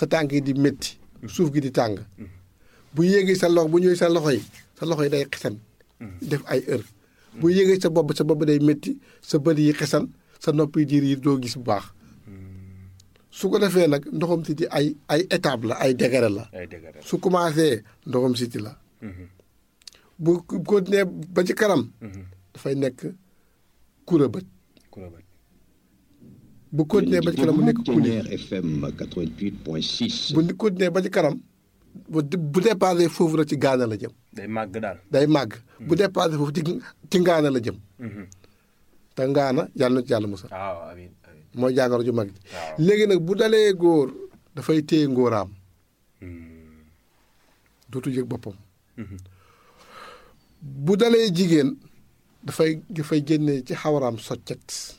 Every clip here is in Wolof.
sa tànk yi di métti suuf gi di tàng bu yéegee sa loxo bu ñëwee sa loxo yi sa loxo yi day xesan def ay heure bu yéegee sa bopp sa bopp day métti sa bët yi xesan sa nopp yi diir yi doo gis bu baax su ko defee nag ndoxam siti ay ay étape la ay degré la ay dëgg su commencé ndoxam siti la bu continuer ba ci kanam dafay nekk kura bët ku la bët bu continuer ba ci kanam mu nekk kuli Tonnerre FM 88.6. bu ni continuer ba ci kanam bu bu dépassé foofu rek ci gaana la jëm day màgg daal day màgg bu dépassé foofu ci ci ngaana la jëm te ngaana yàlla na ci yàlla musal waaw amiin amiin mooy jàngoro ju mag ji waaw. léegi nag bu dalee góor dafay téye ngóoraam dootu yëg boppam bu dalee jigéen dafay dafay génne ci xawaraam soccet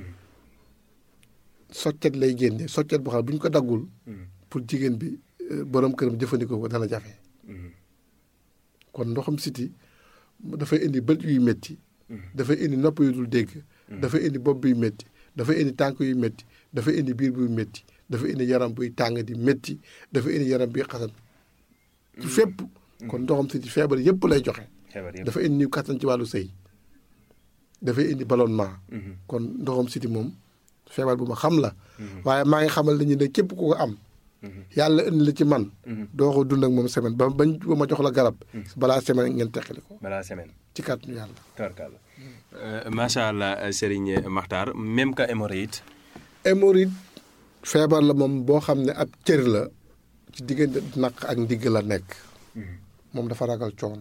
soccet lay génne soccet boo xam ne bu ñu ko daggul pour jigéen bi euh, borom këram jëfandikoo ko dana jafe kon ndoxam siti dafay indi bët yuy métti dafay indi nopp yu dul dégg dafay indi bopp buy métti dafay indi tànk yu métti dafay indi biir buy métti dafay indi yaram buy tàng di métti dafay indi yaram buy xasan ci fépp kon ndoxam siti feebar yépp lay joxe xebar yëpp dafa indi niw kattan ci wàllu sëy dafay indi ballonnement kon ndoxam siti moom feebar bu ma xam la waaye maa ngi xamal nañu ne képp ku ko am yàlla indi la ci man doo ko dund ak moom semaine ba bañ ba ma jox la garab balaa semaine ngeen teqali ko balaa semaine ci kàttanu yàlla tabarkàlla macha allah Serigne Makhtar même que hémorroïde hémorroïde feebar la moom boo xam ne ab cër la ci diggante naq ak ndigg la nekk moom dafa ragal coono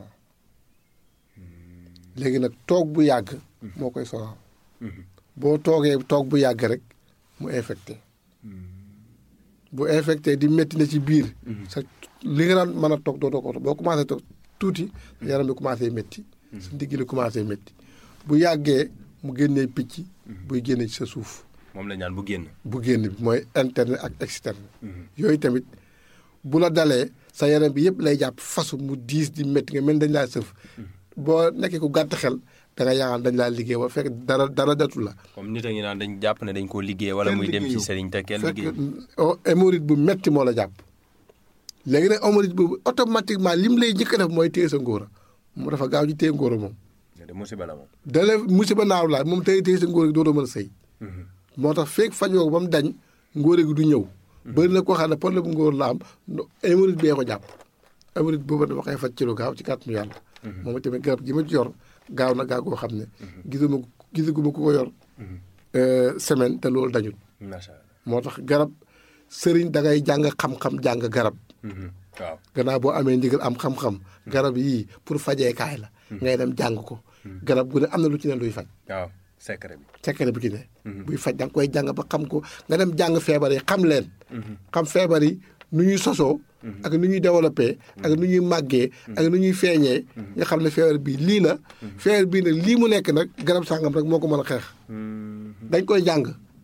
léegi nag toog bu yàgg moo koy sonal boo toogee toog bu yàgg rek mu infecté bu infecté di métti na ci biir sa li nga daan mën a toog doo ko boo commencé toog tuuti sa yaram bi commencé métti sa ndigg li commencé métti bu yàggee mu génnee picc buy génne ci sa suuf moom la ñaan bu génn bu génn bi mooy interne ak externe yooyu tamit bu la dalee sa yaram bi yëpp lay jàpp fasu mu diis di métti nga mel dañ laa sëf boo nekkee ku gàtt xel da nga yaakaar dañ laa liggéey ba fekk dara dara datu la comme nit a ngi naan dañ jàpp ne dañ koo liggéey wala muy dem ci sëriñ te kenn liggéey fekk hémorroïde bu metti moo la jàpp léegi nag hémorroïde boobu automatiquement lim lay njëkk a def mooy téye sa ngóora mu dafa gaaw ci téye ngóora moom de musiba la moom dale musiba naaw laa moom tey téye sa ngóora gi dootoo mën a sëy moo tax feeg fajoo ko ba mu dañ ngóore gi du ñëw bëri na koo xam ne problème bu ngóor la am hémorroïde bee ko jàpp hémorroïde boobu dama koy faj ci lu gaaw ci kàttanu yàlla moom tamit garab gi ma ci yor gaaw na gaaw goo xam ne gisuma gisaguma ku ko yor semaine te loolu dañul macha allah moo tax garab sëriñ da ngay jàng xam-xam jàng garab waaw gannaaw boo amee ndigal am xam-xam garab yii pour fajeekaay la ngay dem jàng ko garab gu ne am na lu ci ne luy faj waaw secret bi secret bi ci ne buy faj da nga koy jàng ba xam ko nga dem jàng feebar yi xam leen xam feebar yi nu ñuy sosoo ak nu ñuy développé ak nu ñuy màggee ak nu ñuy feeñee nga xam ne feebar bii lii la feebar bii nag lii mu nekk nag garab sàngam rek moo ko mën a xeex dañ koy jàng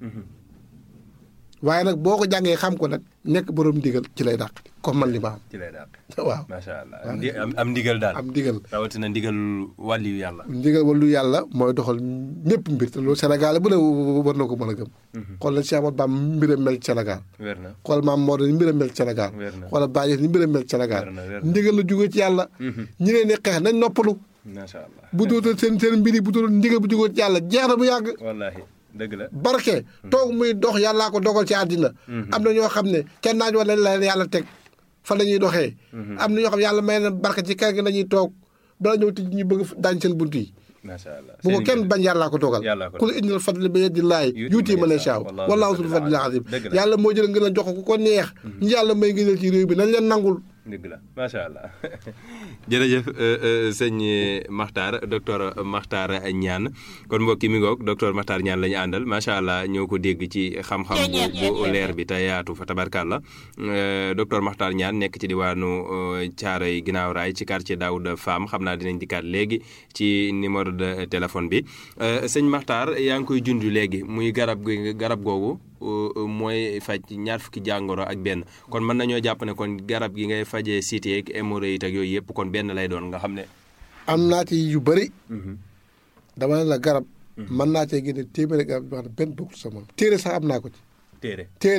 waaye nag boo ko jàngee xam ko nag nekk borom ndigal ci lay dàq comme man li ma ci lay daal am waaw macha allah ndi am am ndigal daal am ndigal rawatina ndigal wàlliyu yàlla ndigal wàllu yàlla mooy doxal ñëpp mbir te loolu Sénégal bu ne war na ko mën a gëm xool nañ Cheikh Ahmadou Bamba mbiram mel ci Sénégal wér na xool maam Maodo ni mbiram mel ci Sénégal Wér na. xoolal Baye ni mbiram mel ci Sénégal Wér na, wér na. ndigal la jógee ci yàlla ñi leen di xeex nañ noppalu macha allah bu dootal seen seen mbir yi bu dootal ndigal bu jógee ci yàlla jeex na bu yàgg wallahi dëgg la barke toog muy dox yàllaa ko dogal ci àddina am na ñoo xam ne kenn naaj wala la leen yàlla teg fa la ñuy doxee am na ñoo xam ne yàlla may na barke ci kër gi lañuy toog bala ñëw tij ñu bëgg daañ seen bunt yi macha allah bu ko Seen kenn ndigal. bañ yàllaa ko dogal Yàllaa ko ku la indil fadli bi yadillahi Yuuti yuuti man man yashaa. yashaa Wallaahu wallaahu zul zul fadlil fadlil azim Dëgg la. yàlla moo jël ngeen a jox ko ku ko neex ñi yàlla may ngëneel ci réew bi nañ leen nangul dëgg la macha allah jërëjëf sëñ Makhtar docteur Makhtar Niane kon mbokki mi ngoog docteur Makhtar Niane la ñu àndal macha allah ñoo ko dégg ci xam-xam bu bu leer bi te yaatu fa tabarkàlla docteur Makhtar Niane nekk ci diwaanu Thiaroye ginnaaw raay ci quartier Daouda Fam xam naa dinañ dikkaat léegi ci numéro de téléphone bi sëñ Makhtar yaa ngi koy junj léegi muy garab gi garab googu mooy faj ñaar fukki jàngoro ak benn kon mën nañoo jàpp ne kon garab gi ngay fajee cité ak hémorroïde ak yooyu yëpp kon benn lay doon nga xam ne. am naa ci yu bëri dama ne la garab mën naa cee génne téeméeri garab yoo xam ne benn bokkul sama téere sax am naa ko ci téere. téere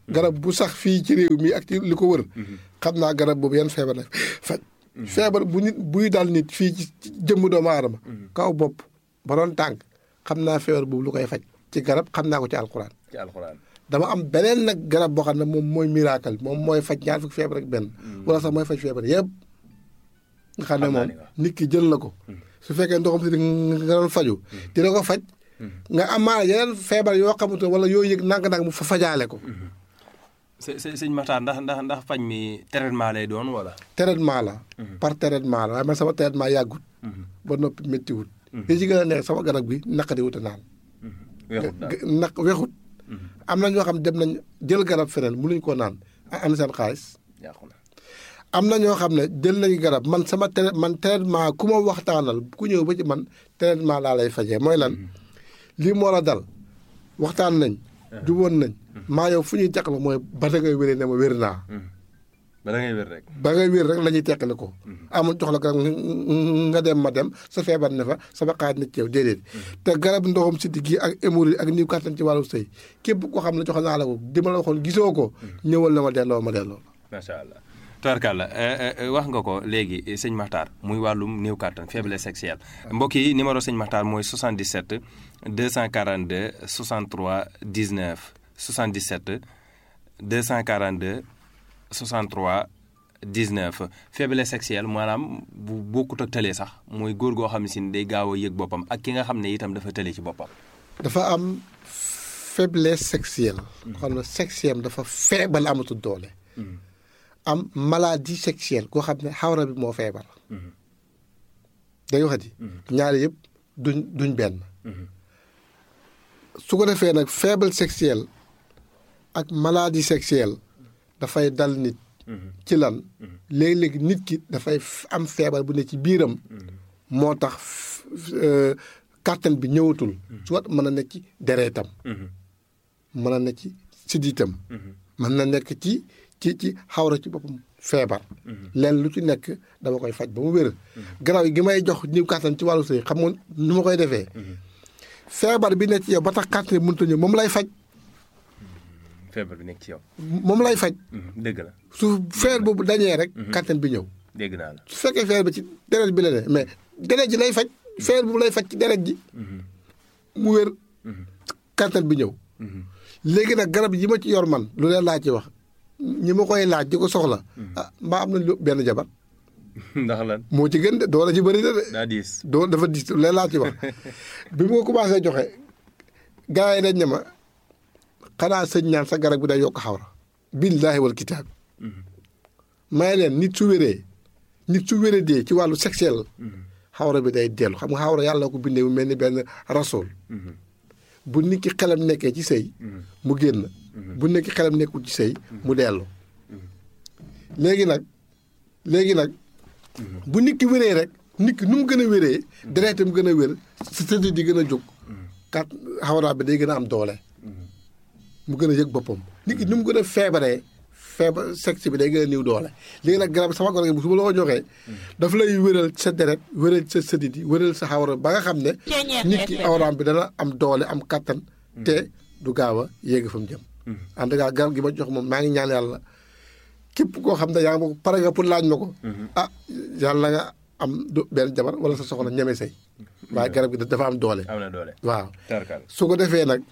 garab bu sax fii ci réew mi ak ci li ko wër xam naa garab boobu yan feebar la faj feebar bu nit buy dal nit fii ci jëmm doomu aadama kaw bopp ba doon tànk xam naa feebar boobu lu koy faj ci garab xam naa ko ci alxuraan ci alxuraan dama am beneen nag garab boo xam ne moom mooy miracle moom mooy faj ñaar fukki feebar ak benn wala sax mooy faj feebar yëpp nga xam ne Xam naa moom ni waaw. nit ki jël na ko su fekkee ndoxam si nga doon faju dina ko faj nga amaana yeneen feebar yoo xamante wala yoo yëg nang-nang mu fa fajaale ko së së sëñ Maxtaar ndax ndax ndax faj mi traitement lay doon wala. traitement la par traitement la waaye man sama traitement yàggut ba noppi méttiwut li ci gën a neex sama garab gi naqari wut a naan weexut daal naq wexut am na ñoo xam dem nañ jël garab feneen mënuñ koo naan am seen xaalis yàqu na. am na ñoo xam ne jël nañu garab man sama trai man traitement ku ma waxtaanal ku ñëw ba ci man traitement laa lay fajee mooy lan lii moo la dal waxtaan nañ juboon nañ maa yow fu ñuy teqale mooy ba da ngay wéree ne ma wér naa ba da ngay wér rek. ba ngay wér rek la ñuy teqale ko amul jox la garab nga dem ma dem sa feebar ne fa sama xaaj na ci yow déedéet te garab ndoxum siddi gi ak hémorroïde ak niw kàttan ci wàllu sëy képp koo xam ne jox naa la ko di ma la waxoon gisoo ko ñëwal na ma delloo ma delloo macha allah. Tubarkalla wax nga ko léegi sëñ Maxtaar muy wàllum néew kàttan faiblesse sexuelle mbokk yi numéro sëñ Maxtaar mooy 77 242 63 19 77 242 63 19 faiblesse sexuelle maanaam bu bokkut ak tële sax mooy góor goo xam ne si day gaaw a yëg boppam ak ki nga xam ne itam dafa tële ci boppam. dafa am faiblesse sexuelle xam ne sexuelle dafa feebal amatul doole am maladie sexuelle koo xam ne xawra bi moo feebar day waxati ñaari yëpp duñ duñ benn su ko defee nag faible sexuelle ak maladie sexuelle dafay dal nit ci lan léegi-léegi nit ki dafay am feebar bu ne ci biiram moo tax kàttan bi ñëwatul soit mën na nekk ci dereetam mën na nekk ci siddiitam mën na nekk ci ci ci xawra ci boppam feebar leen lu ci nekk dama koy faj ba mu wér garaaw gi may jox ñiw kàttan ci wàllu sëy xam nga nu ma koy defee feebar bi nekk ci yow ba tax kàttan bi mënut a ñëw moom lay faj feebar bi nekk ci yow. moom lay faj dëgg la su feebar boobu dañee rek kàttan bi ñëw dégg naa la. su fekkee feebar bi ci deret bi la ne mais deret ji lay faj feebar boobu lay faj ci deret ji mu wér kàttan bi ñëw léegi nag garab yi ma ci yor man lu leen laa ci wax ñi ma koy laaj di ko soxla ah mbaa am na lu benn jabar ndax lan moo ci gën de doole ci bëri na de daa diis. doo dafa dis lu leen laa ci wax bi mu ko commencé joxe gars yi dañ ne ma xanaa sëñ ñaan sa garab bi day yokk xawra billaahi wal kitaab may leen nit su wéree nit su wéree dee ci wàllu sexuel xawra bi day dellu xam nga xawra yàlla ko bindee mu mel ni benn rasool bu nit ki xelam nekkee ci sëy mu génn bu nit ki xelam nekkul ci sëy mu dellu léegi nag léegi nag bu nit ki wéree rek nit ki nu mu gën a wéree dereetam gën a wér sa tëdd di gën a jóg kat xawra bi day gën a am doole mu gën a yëg boppam nit ki nu mu gën a feebaree feebar sexe bi day gën a niw doole léegi nag garab sama garab gi su ma la ko joxee daf lay wéral sa deret wéral sa sëdit yi wéral sa xawra ba nga xam ne nit ki awraam bi dana am doole am kattan te du gaaw a yéegi fa mu jëm en tout cas garab gi ma jox moom maa ngi ñaan yàlla képp koo xam ne yaa ngi ma ko pare nga pour laaj ma ko ah yàlla nga am du benn jabar wala sa soxna ñeme say waaye garab gi dafa am doole am na doole. waaw tarkal su ko defee nag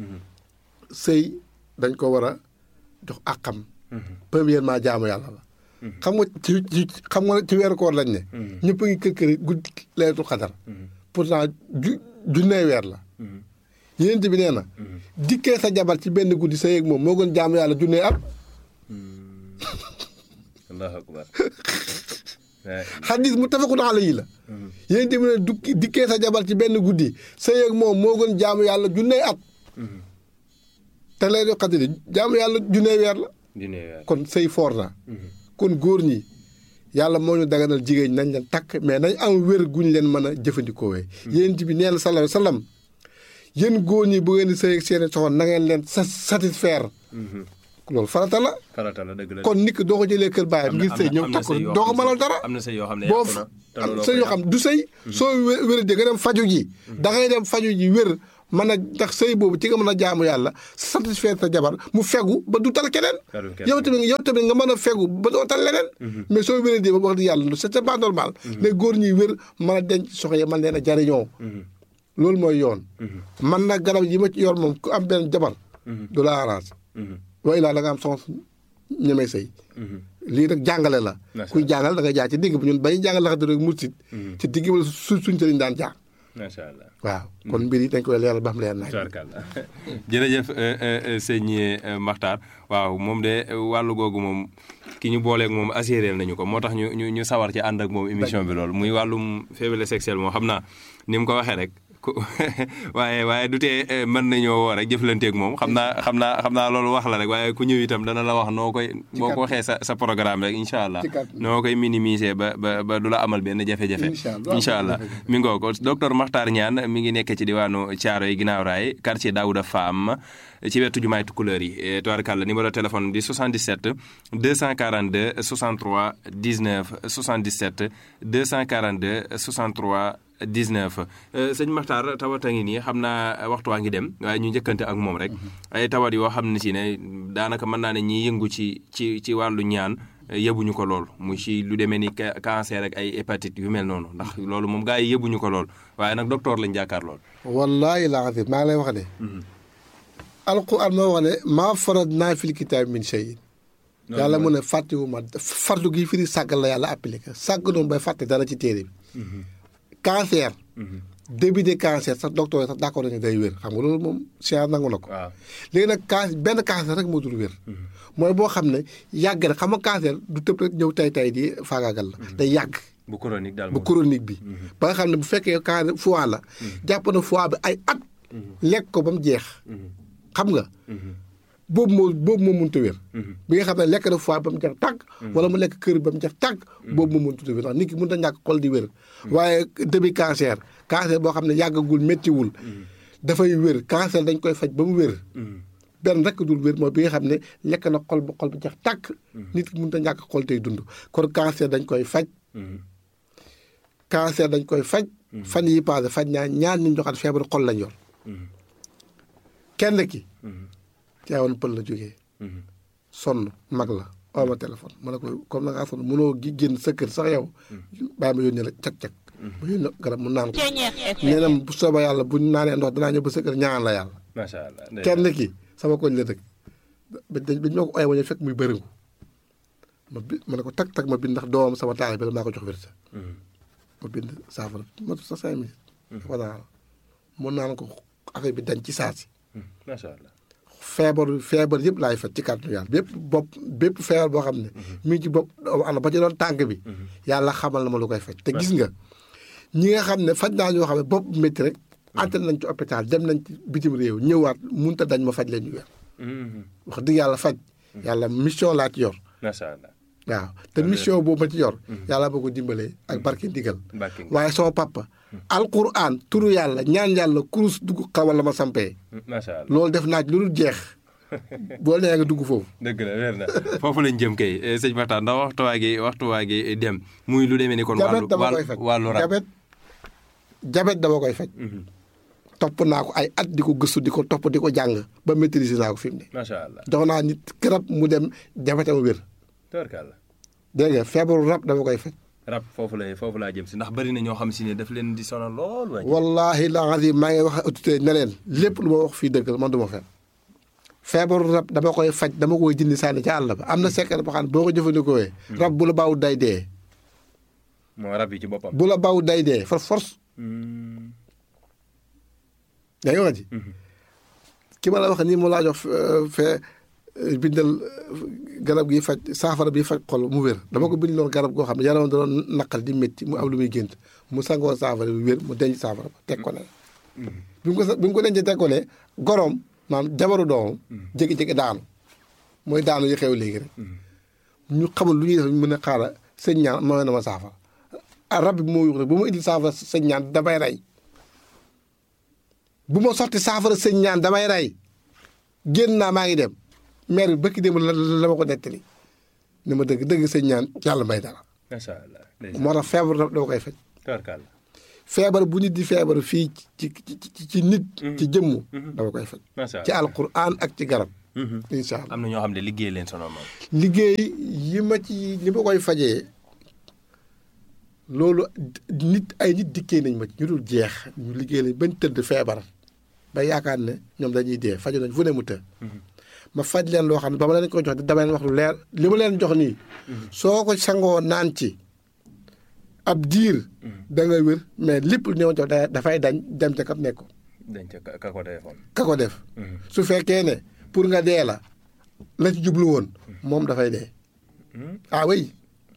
sëy dañ ko war a jox àqam premièrement jaamu yàlla la xam nga ci ci xam nga ci weeru koor lañ ne ñëpp a ngi kër kër guddi leetu xadar pourtant ju junnee weer la yéent bi nee na dikkee sa jabar ci benn guddi sa yéeg moom moo gën jaamu yàlla junnee at allahu akbar xadis mu tafakun alayhi la yéent bi ne dukki dikkee sa jabar ci benn guddi sa yéeg moom moo gën jaamu yàlla junnee at te leetu xadar jaamu yàlla junnee weer la dina weer. kon sëy foor na kon góor ñi yàlla moo ñu daganal jigéen nañ leen takk mais nañ am wér guñ leen mën a jëfandikoo wee yéen bi nee na sallallahu alayhi wa sallam yéen góor ñi bu ngeen di sëy ak seen soxna na ngeen leen sa satisfaire loolu farata la farata la dëgg la. kon nit ki doo ko jëlee kër baayam ngir sëy ñëw takk ko doo ko mënal dara am na sëy yoo xam ne boo yàqu na te am looloo sëy ko yoo xam du sëy soo wé- wér di nga dem faju ji da ngay dem faju ji wér mën a ndax sëy boobu ci nga mën a jaamu yàlla satisfaire sa jabar mu fegu ba du tal keneen Talul keneen. yow tamit yow tamit nga mën a fegu ba doo tal leneen mais soo wéree di ba wax di yàlla c'est c'est pas normal les góor ñuy wér mën a denc soxna yi mën leen a jariñoo loolu mooy yoon man nag garab yi ma ci yor moom ku am benn jabar du la arrange wa ilaa da nga am sens ñemee sëy lii rek jàngale la Macha kuy jàngal da nga jaar ci digg bi ñun bañu jàngal laxate rek mursit ci digg bi la su suñ sëriñ daan jaar macha allah. waaw kon mbir yi dañ koy leeral ba xam leer naaj tubaarkàlla jërëjëf euh, euh, euh, sëñ euh, Makhtar waaw moom de euh, wàllu googu moom ki ñu booleeg moom assuré nañu ko moo tax ñu ñu ñu sawar ci ànd ak moom émission bi loolu muy wàllum faiblesse sexuelle moom xam naa ni mu ko waxee rek ku waaye waaye du tee euh, mën nañoo woo rek jëflanteeg moom xam naa xam naa xam naa loolu wax la rek waaye ku ñëw itam dana la wax noo koy boo ko waxee sa sa programme rek incha allah Ci kàddu. noo koy minimiser ba ba ba du la amal benn jafe-jafe Incha allah. incha allah mi ngoo ko docteur Makhtar Niane mi ngi nekk ci diwaanu Thiaroye ginnaaw raay quartier Daouda Fam ci wetu jumaay Tukulëër yi Eh, tubaarkàlla numéro téléphone di 77 242 63 19 77 242 63 19 Eh, sëñ Makhtar tawat a ngi nii xam naa waxtu waa ngi dem waaye ñu njëkkante ak moom rek ay tawat yoo xam ne si ne daanaka mën naa ne ñiy yëngu ci ci ci wàllu ñaan eh, yëbuñu ko lool muy ci lu demee ni ca- cancer ak ay hépatite yu mel noonu ndax loolu moom gaa yi yëbuñu ko lool waaye nag docteur lañ jàkkaar lool. wallaahi laa xam maa ngi lay wax ne alquran moo wax ne maa farat naa fil kitaab min shay'in yàlla mu ne fàttewuma fartu gi firi sàggal la yàlla appliqué sàgg noonu bay fàtte dara ci téere bi cancer début de cancer sax docteur yi sax d'accord nañu day wér xam nga loolu moom science nangu na ko waaw léegi nag can benn cancer rek moo dul wér mooy boo xam ne yàgg na xam nga cancer du tëb rek ñëw tay tay di faagaagal la day yàgg bu chronique daal bu moom. chronique bi ba nga xam ne bu fekkee cancer foie la jàpp na foie bi ay at lekk ko ba mu jeex xam nga boobu moo boobu moo mënut a wér bi nga xam ne lekk na foie ba mu jeex tàgg wala mu lekk kër ba mu jeex tàgg boobu moo mënut a wér ndax nit ki mënut a ñàkk xol di wér waaye début cancer cancer boo xam ne yàggagul méttiwul dafay wér cancer dañ koy faj ba mu wér benn rek dul wér mooy bi nga xam ne lekk na xol ba xol bi jeex tàkk nit ki mënut a ñàkk xol tey dund kon cancer dañ koy faj cancer dañ koy faj fan yi passé faj ñaa ñaar ñu joxaat feebaru xol lañ yor kenn ki teewoon pël la jógee sonn mag la oo ma téléphone ma ne ko comme na ngaa sonn mënoo gi génn sa kër sax yow bàyyi ma yónnee la cag-cag ma yónnee garab mu naan ko nee na bu soobee yàlla bu ñu naanee ndox danaa ñëw ba sa kër ñaan la yàlla macha allah. kenn ki sama koñ la dëkk ba dañ ba ñoo ko ooyee wañu fekk muy bëriŋu ma bi ma ne ko tag tag ma bind ndax doomam sama taal bi la maa ko jox wérsa ma bind saafara ma sa cinq minutes voilà mun naan ko affaire bi dañ ci saa si macha allah. feebar feebar yëpp laay faj ci kàttanu yàlla bépp bopp bépp feebar boo xam ne mi ngi ci bopp doomu aadama ba ci doon tànk bi yàlla xamal na ma lu koy faj te gis nga ñi nga xam ne faj naa ñoo xam ne bopp métti rek antal nañ ci hôpital dem nañ ci bitim réew ñëwaat munta dañ ma faj leen ñu weer wax dëgg yàlla faj yàlla mission laa ci yor macha allah. waaw te mission boobu ma ci yor yàlla boo ko dimbalee ak barke ndigal Barke ndigal. waaye sama papa alquran turu yàlla ñaan yàlla kurus dugg xawal la ma sampee macha allah. loolu def naa ci lu dul jeex boo nee nga dugg foofu dëgg la wér na foofu lañ jëm kay eh, sëñ Makhtar ndax waxtu waa gi waxtu waa gi dem muy lu demee ni kon. jabet wàllu dama koy faj wàllu wàllu rab. jabet jabet dama koy faj topp naa ko ay at di ko gëstu di ko topp di ko jàng ba maîtriser naa ko fi mu ne macha allah. jox naa nit garab mu dem jabetam wér tubaarkàlla. dégg nga feebaru rab dama koy faj rab foofu lay foofu laa jëm si ndax bari na ñoo xam si ne daf leen di sonal lool waaye. wallahi la azim maa ngi wax autorité ne leen lépp lu ma wax fii dëgg la man du ma fen feebaru rab dama koy faj dama koy jindi sànni ca àll ba am na secret boo xam ne boo ko jëfandikoo rab bu la baaw day dee moo rab yi ci boppam. bu la baaw day dee for force Hmm. yaa ngi wax ji ki ma la wax nii mu laa jox euh, fee euh, bindal euh, garab gi faj saafara bi faj xol mu wér dama ko bindaloon garab goo xam ne yaram da doon naqal di métti mu am lu muy gént mu sangoo saafara bi wér mu denc saafara ba teg ko ne bi mu ko sa bi mu ko dencee teg ko ne goroom maanaam jabaru doomam jékki-jékki daanu mooy daanu yi xew léegi rek ñu xamul lu ñuy def ñu mën a xaaral sëñ ñaan ma na ma saafara ah rab bi moo yuux rek bu ma indil saafara sëñ ñaan damay rey bu ma sotti saafara sëñ ñaan damay rey génn naa maa ngi dem maire bi bëkki dem la la ma ko nettali ni ma dëgg dëgg sëñ ñaan yàlla may dara macha allah. ndeysaan. moo tax feebar rab dama koy faj tubaarkàlla. feebar bu nit di feebar fii ci ci ci ci nit. ci jëmmu. dama koy faj. macha ci allah alquran ak ci garab. incha allah am na ñoo xam ne liggéey leen sonal moom. liggéey yi ma ci li ma koy fajee loolu nit ay nit dikkee nañ ma ci ñu dul jeex ñu liggéey lañ bañ tëdd feebar ba yaakaar ne ñoom dañuy dee faju nañ fu ne mu të ma faj leen loo xam ne ba ma leen ko jox dama leen wax lu leer li ma leen jox nii soo ko sangoo naan ci ab diir da nga wér mais lépp lu ñëw jox da- dafay dañ dem ca kam nekk dañ ca ka ka ko defoon. ka ko def su fekkee ne pour nga dee la la ci jublu woon moom dafay dee ah oui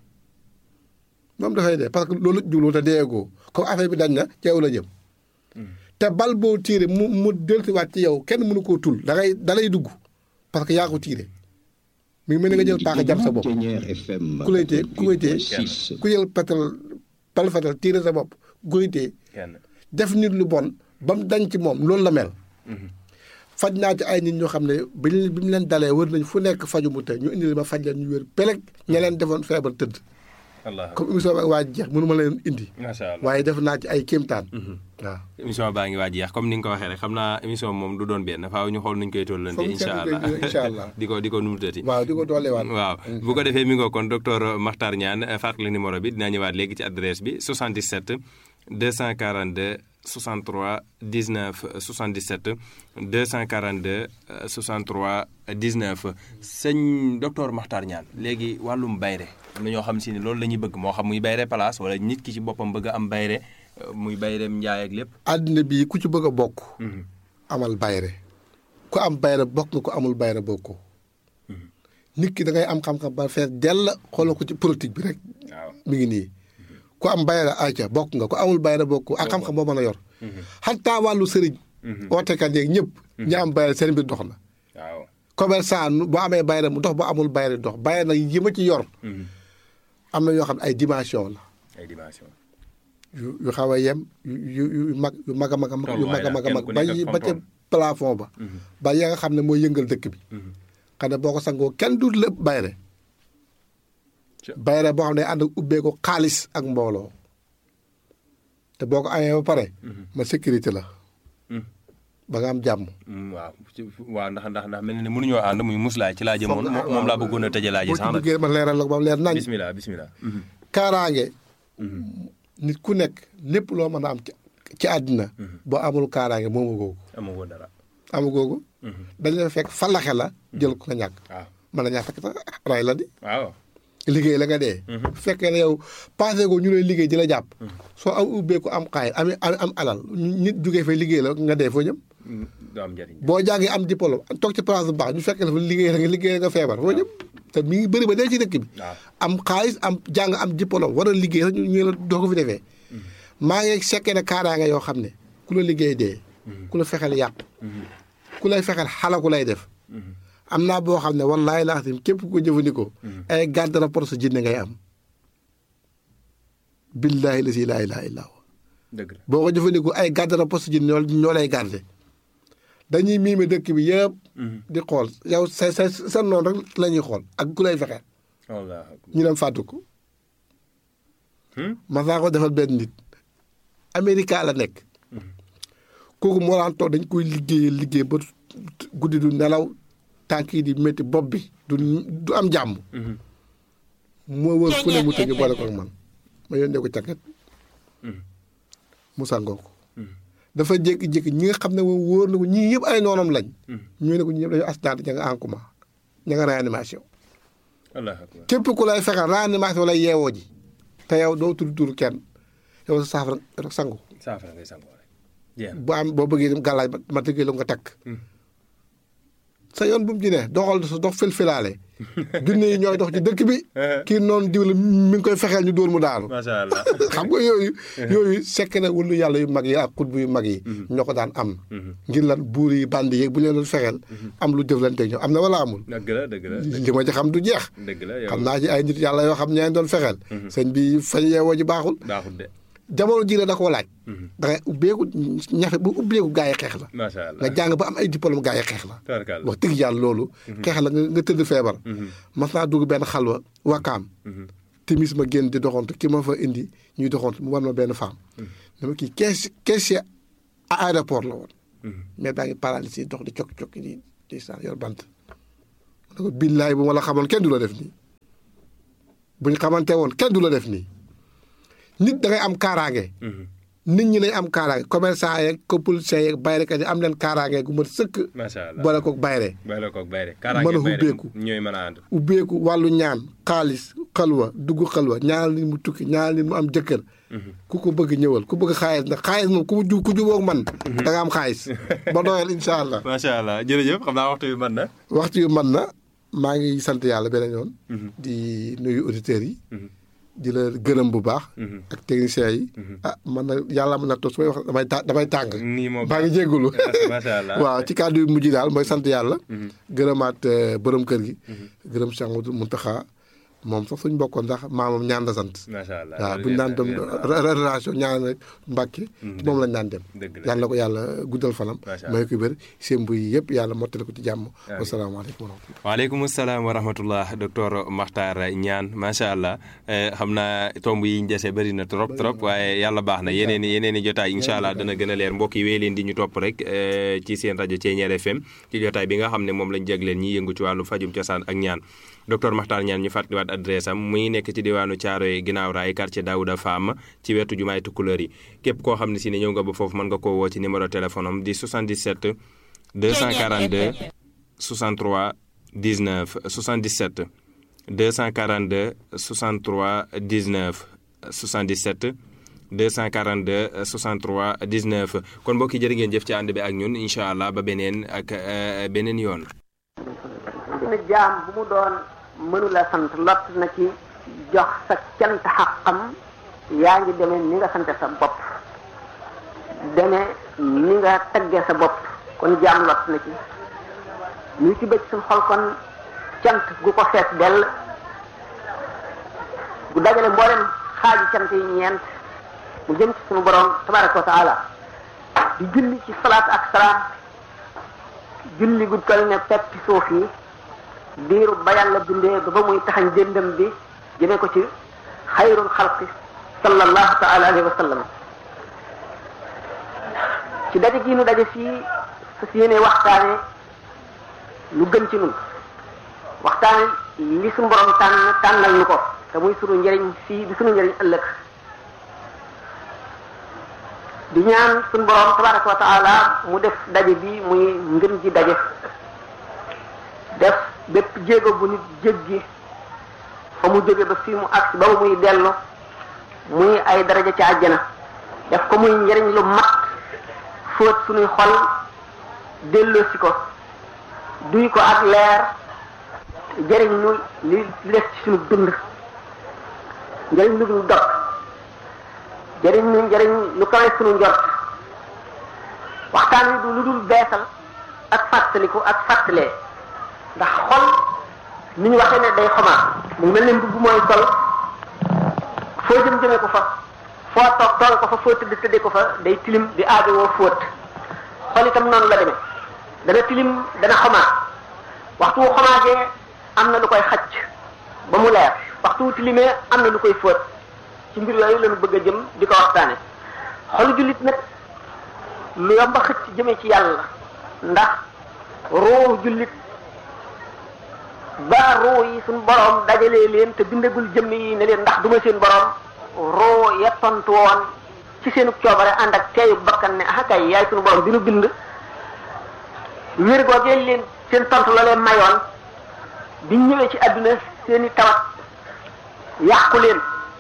moom dafay dee parce que loolu jublu te deegoo comme affaire bi dañ na ci yow la jëm te bal boo tiire mu mu dellusiwaat ci yow kenn mënu koo tul da ngay da lay dugg parce que yaa ko tiire mi ngi mel ni nga jël paaka jam sa bopp Ténière FM ku lay téye ku koy téye 88.6. ku jël patal bal fatal tiire sa bopp ku koy téye kenn. def nit lu bon ba mu dañ ci moom loolu la mel faj naa ci ay nit ñoo xam ne bi ñu bi mu leen dalee wër nañ fu nekk faju mu te ñu indi ma faj leen ñu wér peleg ña leen defoon feebar tëdd allah comme émission bi waa jeex mënu ma leen indi macha allah. waaye def naa ci ay kéemtaan waaw émission baa ngi waaj jeex comme ni nga ko waxee rek xam naa émission moom du doon benn faaw ñu xool nuñ koy tollante Foog ñu incha seetlu allah ko incha allah. di ko di ko numutati waaw di ko dooleewaat waaw bu ko defee mi ngoo kon docteur Makhtar Niane fàttali numéro bi dinaa ñëwaat léegi ci adresse bi 77 242 63 19 77 242 euh, 63 19 sëñ docteur Makhtar Niane léegi wàllum bayre am na ñoo xam si ne loolu la ñuy bëgg moo xam muy bayre place wala nit ki ci boppam bëgg a am bayre euh, muy bayreem njaay ak lépp àddina bii ku ci bëgg a bokk amal bayre ku am bayre bokk nga ku amul bayre bokkoo nit ki da ngay am xam-xam ba fees dell xoolal ko ci politique bi rek waaw mi ngi nii ku am bayra ayca bokk nga ku amul bayra bokk ak xam-xam boo mën a yor xataa wàllu sëriñ ootekat yeeg ñëpp ñi am bayra seen mbir dox na waaw commerçant nu- boo amee bayra mu dox boo amul bayra dox bayra nag yi ma ci yor am na yoo xam ne ay dimension la ay dimension yu yu xaw a yem yu yu yu mag yu mag a mag a mag yu mag a mag a mag ba yi ba ca plafond ba ba ya nga xam ne mooy yëngal dëkk bi xam ne boo ko sangoo kenn du lépp bayre Ca- bayre boo xam ne ànd ak ubbeeku xaalis ak mbooloo te boo ko amee ba pare ma sécurité la ba nga am jàmm Mm, waaw ci- waaw ndax ndax ndax mel na ne mënuñoo ànd muy muslaay ci laa jëmoon Foog nga- moom laa bëggoon a tëjee laa ji boo ci sax nag duggee ma leeral la ko ba mu leer nañ bismillah bismillah kaaraange nit ku nekk lépp loo mën a am ci ci àddina boo amul kaaraange moomu googu amoo woon dara amu googu dañ la fekk falaxe la jël ko nga ñàkk waaw mën na ñàkk fekk sax ray la di waaw liggéey la nga dee bu fekkee ne yow passé ko ñu lay liggéey di la jàpp soo am ubbeeku am xaay am am am alal nit jugee fay liggéey la nga dee foo jëm Mm, du am njëriñ boo jàngee am diplôme toog ci place bu baax ñu fekkee la fa liggéey la nga liggéey la nga feebar foo jëm te mi ngi bëri ba dee ci dëkk bi waaw am xaalis am jàng am diplôme war a liggéey sax ñu ñu la doo ko fi defee maa ngi sekkee ne kaaraange yoo xam ne ku la liggéey dee ku la fexeel yàq ku lay fexeel xalaku lay def am naa boo xam ne wallaahi laa xam képp ku ko jëfandikoo ay garde rapport sa jinne ngay am billaahi la si laa ilaaha illaa huwa dëgg la boo ko jëfandikoo ay garde rapport sa jinne ñoo ñoo lay garde dañuy miime dëkk bi yëpp di xool yow sa sa sa noonu rek la ñuy xool ak ku lay fexeel wallaahi akbar. ñu dem fàttu ko Hmm? ma saa ko defal benn nit Amérique la nekk kooku moo daan toog dañ koy liggéey liggéey ba guddi du nelaw tànk yi di métti bopp bi du du am jàmm moo wër fu ne mu tëgg boole ko ak man ma yónnee ko càkket mu sangoo ko dafa jékki-jékki ñi nga xam ne moom wóor na ko ñii yëpp ay noonam lañ ñu ne ko ñi ñëpp dañu accident ña nga en coma ña nga réanimation wallaahi akbar. képp ku lay fexeel réanimation lay yeewoo ji te yow doo tudd tur kenn yow sa saafara rek sangu saafara ngay sangoo rek jeex na bu am boo bëggee dem gàllaaj ma ma tëggee la nga takk sa yoon bu mu ci ne doxal sa dox filfilaale junne yi ñooy dox ci dëkk bi kii noonu diw la mi ngi koy fexeel ñu dóor mu daanu macha allah xam nga yooyu yooyu sekk na wëllu yàlla yu mag yi ak xutbu yu mag yi ñoo ko daan am ngir lan buur yi bandi yeeg bu leen doon fexeel am lu jëflante ñoom am na wala amul dëgg la dëgg la li ma ci xam du jeex dëgg la yow xam naa ci ay nit yàlla yoo xam ñeen doon fexeel sëñ bi fañ yeewoo ji baaxul baaxul de jamono ji la da koo laaj da ngay ubbeeku ñafe bu ubbeeku gaa yi xeex la macha allah nga jàng ba am ay diplôme gaa yi xeex la tabarkalla wax dëgg yàlla loolu xeex la nga nga tëdd feebar mas naa dugg benn xalwa wakaam timis ma génn di doxantu ki ma fa indi ñuy doxantu mu war ma benn femme dama kii kees caissier à aéroport la woon mais baa ngi paralysé dox di cokki cokki di di saan yor bant ma ne ko billaay bu ma la xamoon kenn du la def nii bu ñu xamante woon kenn du la def nii nit da ngay am kaaraange nit ñi nañ am kaaraange commerçant yeeg politiciens yeeg bayrekat yi am leen kaaraange gu mat sëkk macha allah boole koog bayre boole koog bayre mën a ubbeeku ñooy mën a ànd ubbeeku wàllu ñaan xaalis xalwa dugg xalwa ñaanal nit mu tukki ñaanal nit mu am jëkkër ku ko bëgg ñëwal ku bëgg xaalis nag xaalis moom ku ju ku jubóog man da nga am xaalis ba doyal incha allah macha allah jërëjëf xam naa waxtu bi mën na waxtu yu man na maa ngi sant yàlla beneen yoon di nuyu auditeurs yi di la gërëm bu baax ak techniciens yi ah man na yàlla mën na toog su may wax damay ta damay tàng nii moom maa ngi jéggulu macha allah waaw ci kàddu yu mujj daal mooy sant yàlla gërëmaat borom kër gi gërëm Cheikh Amadou Mountakha moom sax suñ bokkoon ndax maamam ñaan la sant macha allah waaw buñu daan dem relation ñaan rek Mbàkke moom lañ daan dem dëgg la yàlla na ko yàlla guddal fanam Macha may ko wér seen buy yëpp yàlla mottali ko ci jàmm wasalaamaaleykum wa rahmatulah waaleykum salaam wa rahmatullah docteur Makhtar Niane macha allah xam naa tomb yi ñu dese bëri na trop trop waaye yàlla baax na yeneen i yeneen i jotaay incha allah dana gën a leer mbokk yi wéy leen di ñu topp rek ci seen rajo Thiéniere FM ci jotaay bi nga xam ne moom lañ jagleen ñi yëngu ci wàllu fajum cosaan ak ñaan docteur Makhtar Niane ñu fàttaliwaat adresse am muy nekk ci diwaanu Thiaroye ginnaaw raay quartier Daouda Fam ci wetu jumaay Tukulóor yi képp koo xam ne si ne ñëw nga ba foofu mën nga koo woo ci numéro téléphone am di 77 242 63 19 77 242 63 19 77 242 63 19 kon mbokk yi jërë ngeen jëf ci ànd bi ak ñun incha allah ba beneen ak beneen yoon. na jaam bu mu doon mënula sant lott na ci jox sa cant xaqam yaa ngi demee ni nga sante sa bopp demee ni nga tagge sa bopp kon jaam lott na ci ñu ci bëgg suñ xol kon cant gu ko fees dell gu dajale mboolem xaaji cant yi ñeent mu jëm ci suñu borom tabaraka wa taala di julli ci salaat ak salaam julli gu toll ne peppi suuf yi diiru ba yàlla bindee ba ba muy taxañ jëndam bi jëmee ko ci xayrul xalqi sallallahu taala alayhi wa sallam ci daje gi nu daje fii su si yéene waxtaane lu gën ci nun waxtaane li suñu borom tànn tànnal nu ko te muy sunu njëriñ fii di sunu njëriñ ëllëg di ñaan suñu borom tabaraka wa taala mu def daje bi muy ngën ji daje def bépp jéego bu nit jéggi fa mu jóge ba fii mu agsi ba muy dellu muy ay daraja ci àjjana def ko muy njëriñ lu mat fóot suñuy xol delloosi ko duy ko ak leer jëriñ ñu li li des ci suñu dund njëriñ lu dul dog jëriñ ñu njëriñ lu kawe suñu njort waxtaan wi du lu dul beesal ak fàttaliku ak fàttalee ndax xol ni ñu waxee ne day xomaat mu mel ne mbubb mooy sol foo jëm jëmee ko fa foo toog toog ko fa foo tëdd tëddee ko fa day tilim di aajo woo fóot xol itam noonu la demee dana tilim dana xomaat waxtu wu xomaatee am na lu koy xacc ba mu leer waxtu wu tilimee am na lu koy fóot ci mbir yooyu lañu bëgg a jëm di ko waxtaane xolu jullit nag lu yomba xëcc jëmee ci yàlla ndax ruu jullit ba ruu yi suñ borom dajalee leen te bindagul jëmm yi ne leen ndax duma seen borom ruu ya tontu woon ci seenu coobare ànd ak teeyu bakkan ne ah kay yaay suñu borom bi nu bind wér googee leen seen tontu la leen mayoon biñ ñëwee ci àdduna seeni tawat yàqu leen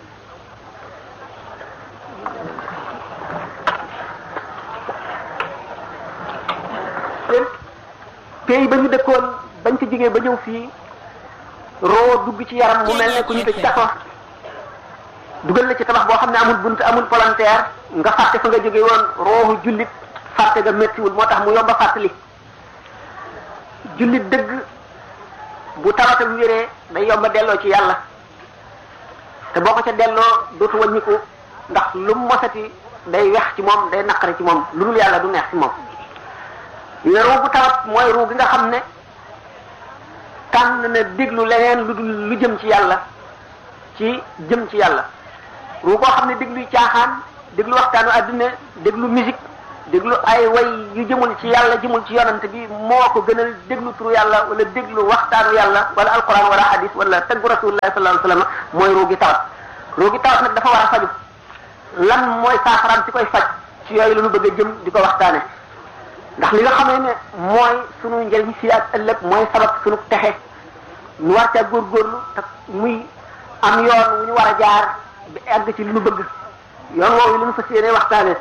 leen pays ba ñu dëkkoon bañ ci jigee ba ñëw fii roo dugg ci yaram mu mel ne ku ñu tëj kaso dugal na ci tabax boo xam ne amul bunt amul volontaire nga fàtte fa nga jóge woon roohu jullit fàtte nga méttiwul moo tax mu yomba fàttali jullit dëgg bu tawatam wéree day yomba delloo ci yàlla te boo ko ca delloo dootu wàññiku ndax lu mosati day wex ci moom day naqari ci moom lu dul yàlla du neex ci moom mais ruu bu tawat mooy ruu gi nga xam ne tànn na déglu leneen lu dul lu jëm ci yàlla ci jëm ci yàlla ruu koo xam ne déglu caaxaan déglu waxtaanu àdduna déglu musique déglu ay way yu jëmul ci yàlla jëmul ci yonante bi moo ko gënal déglu turu yàlla wala déglu waxtaanu yàlla wala alquran wala hadis wala taggu rasulullah sallallahu alayhi wasallam mooy ruu gi tawat ruu gi tawat nag dafa war a faju lan mooy saafaraam ci koy faj ci yooyu la ñu bëgg a jëm di ko waxtaane ndax li nga xamee ne mooy sunu njëriñ fii ak ëllëg mooy sabab sunu texe ñu war ca góorgóorlu te muy am yoon wu ñu war a jaar bi egg ci li ñu bëgg yoon woowu li ñu fas yéene waxtaane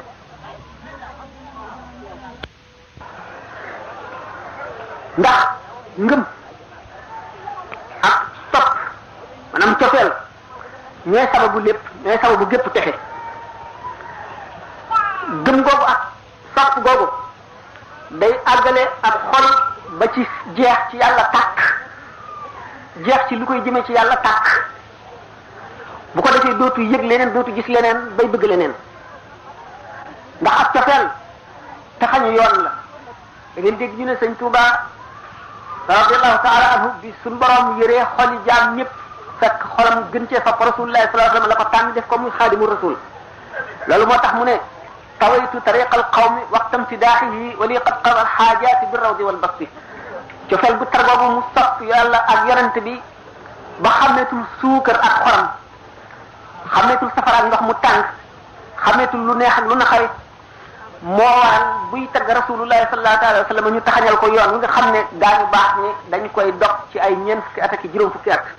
ndax ngëm ak topp maanaam cofeel ñooy sababu lépp ñooy sababu gépp texe gëm googu ak sopp googu day àggale ak xol ba ci jeex ci yàlla tàkk jeex ci lu koy jëmee ci yàlla tàkk bu ko defee dootu yëg leneen dootu gis leneen bay bëgg leneen ndax ak cofeel taxañu yoon la da ngeen dégg ñu ne sëñ Touba radiallahu taala anhu bi suñ borom yëree xoli jaam ñëpp fekk xolam gën cee fa rasulullah sallallahu alayhi wasallam la ko tànn def ko muy xaadimu rasul loolu moo tax mu ne tawaytu tariqa alqawmi waqta imtidaaxihi wa li qad qada alxaajaati bi rawdi wal basti cofeel bu tar boobu mu sopp yàlla ak yonent bi ba xameetul suukar ak xoram xameetul safara ak ndox mu tàng xameetul lu neex ak lu naqari moo waral buy tagg rasulullahi sallallahu alayhi wa sallam ñu taxañal ko yoon wi nga xam ne daañu baax ni dañ koy dog ci ay ñeent fukki at ak juróom fukki at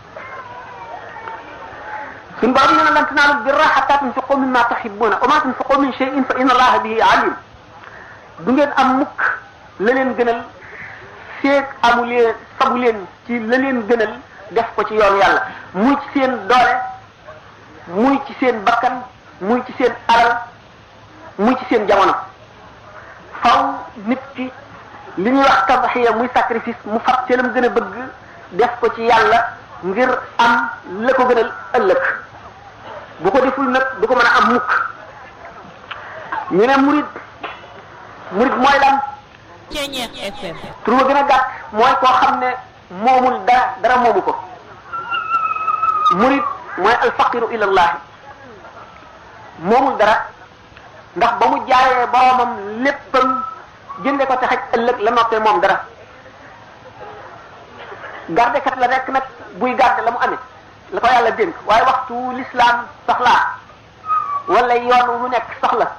suñu borom nee na lan tanaalu birra hatta tunfiqu mimma tuhibbuna wa ma tunfiqu min shay'in fa inna allaha bihi alim du ngeen am mukk la leen gënal feeg amu leen sabu leen ci la leen gënal def ko ci yoon yàlla muy ci seen doole muy ci seen bakkan muy ci seen alal muy ci seen jamono faw nit ki li ñuy wax tabaxiya muy sacrifice mu fab ci lam gën a bëgg def ko ci yàlla ngir am la ko gënal ëllëg bu ko deful nag du ko mën a am mukk ñu ne murid murid mooy lan Ceñeex FM. tur ba gën a gàtt mooy koo xam ne moomul dara dara moomu ko murid mooy alfaqiru ilallahi moomul dara ndax ba mu jaayee boromam léppam jënde ko te xaj ëllëg la noppee moom dara gardekat la rekk nag buy garde la mu amee la ko yàlla dénk waaye waxtu l'islam soxlaa wala yoon wu mu nekk soxla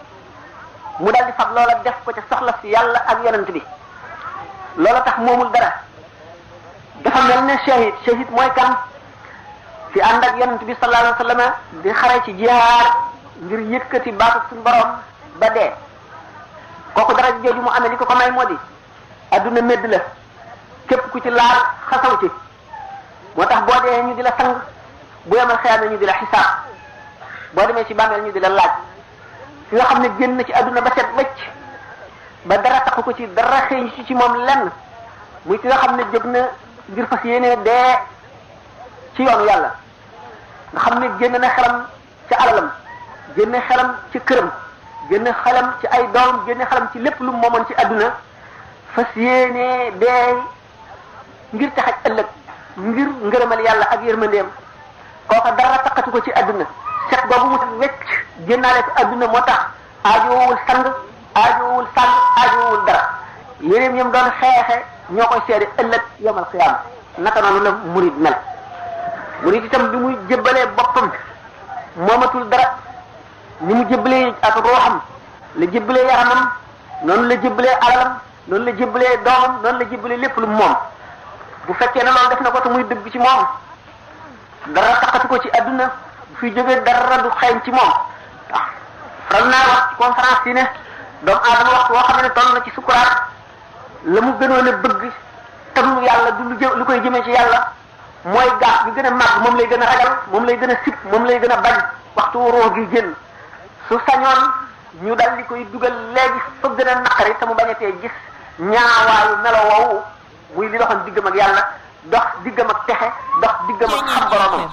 mu dal di fab loola def ko ca soxla si yàlla ak yonent bi loola tax moomul dara dafa mel ne shahid shahid mooy kan fi ànd ak yonent bi sallallahu alayhi wa sallam di xare ci jihaar ngir yëkkati baatu suñu borom ba dee kooku dara jooju mu amee li ko ko may moo di adduna medd la képp ku ci laal xasaw ci moo tax boo dee ñu di la sang bu yemal xeyaame ñu di la xisaab boo demee ci bàmmeel ñu di la laaj ki nga xam ne génn na ci adduna ba set wecc ba dara taxu ko ci dara xëy ci ci moom lenn muy ki nga xam ne jóg na ngir fas yéene dee ci yoonu yàlla nga xam ne génn na xelam ci alalam génne xelam ci këram génne xelam ci ay doom génne xelam ci lépp lu mu moomoon ci adduna fas yéene dee ngir taxaj ëllëg ngir ngërëmal yàlla ak yërmandeem kooka dara taxatu ko ci adduna set boobu mu set wecc génnaale ko adduna moo tax aajoowul sang aajoowul sang aajoowul dara yéreem yam doon xeexe ñoo koy seede ëllëg yomal xiyaama naka noonu la murid mel murid itam bi muy jébbalee boppam moomatul dara ni mu jébbalee ak ruuxam la jébbalee yaramam noonu la jébbalee alalam noonu la jébbalee doomam noonu la jébbalee lépp lu moom bu fekkee ne loolu def na ko te muy dëgg ci moom dara taxatu ko ci adduna bu fi jógee dara du xeeñ ci moom waaw faral naa wax ci conférence yi ne doomu aadama waxtu woo xam ne toll na ci sukuraat la mu gënoon a bëgg tam yàlla du lu jë lu koy jëmee ci yàlla mooy gaaf bi gën a màgg moom lay gën a ragal moom lay gën a sib moom lay gën a bañ waxtu ruux gi génn su sañoon ñu dal di koy dugal léegi fa gën a naqari te mu bañatee gis ñaawaayu melo woowu muy li doxoon diggam ak yàlla dox diggam ak texe dox diggam ak xam boromam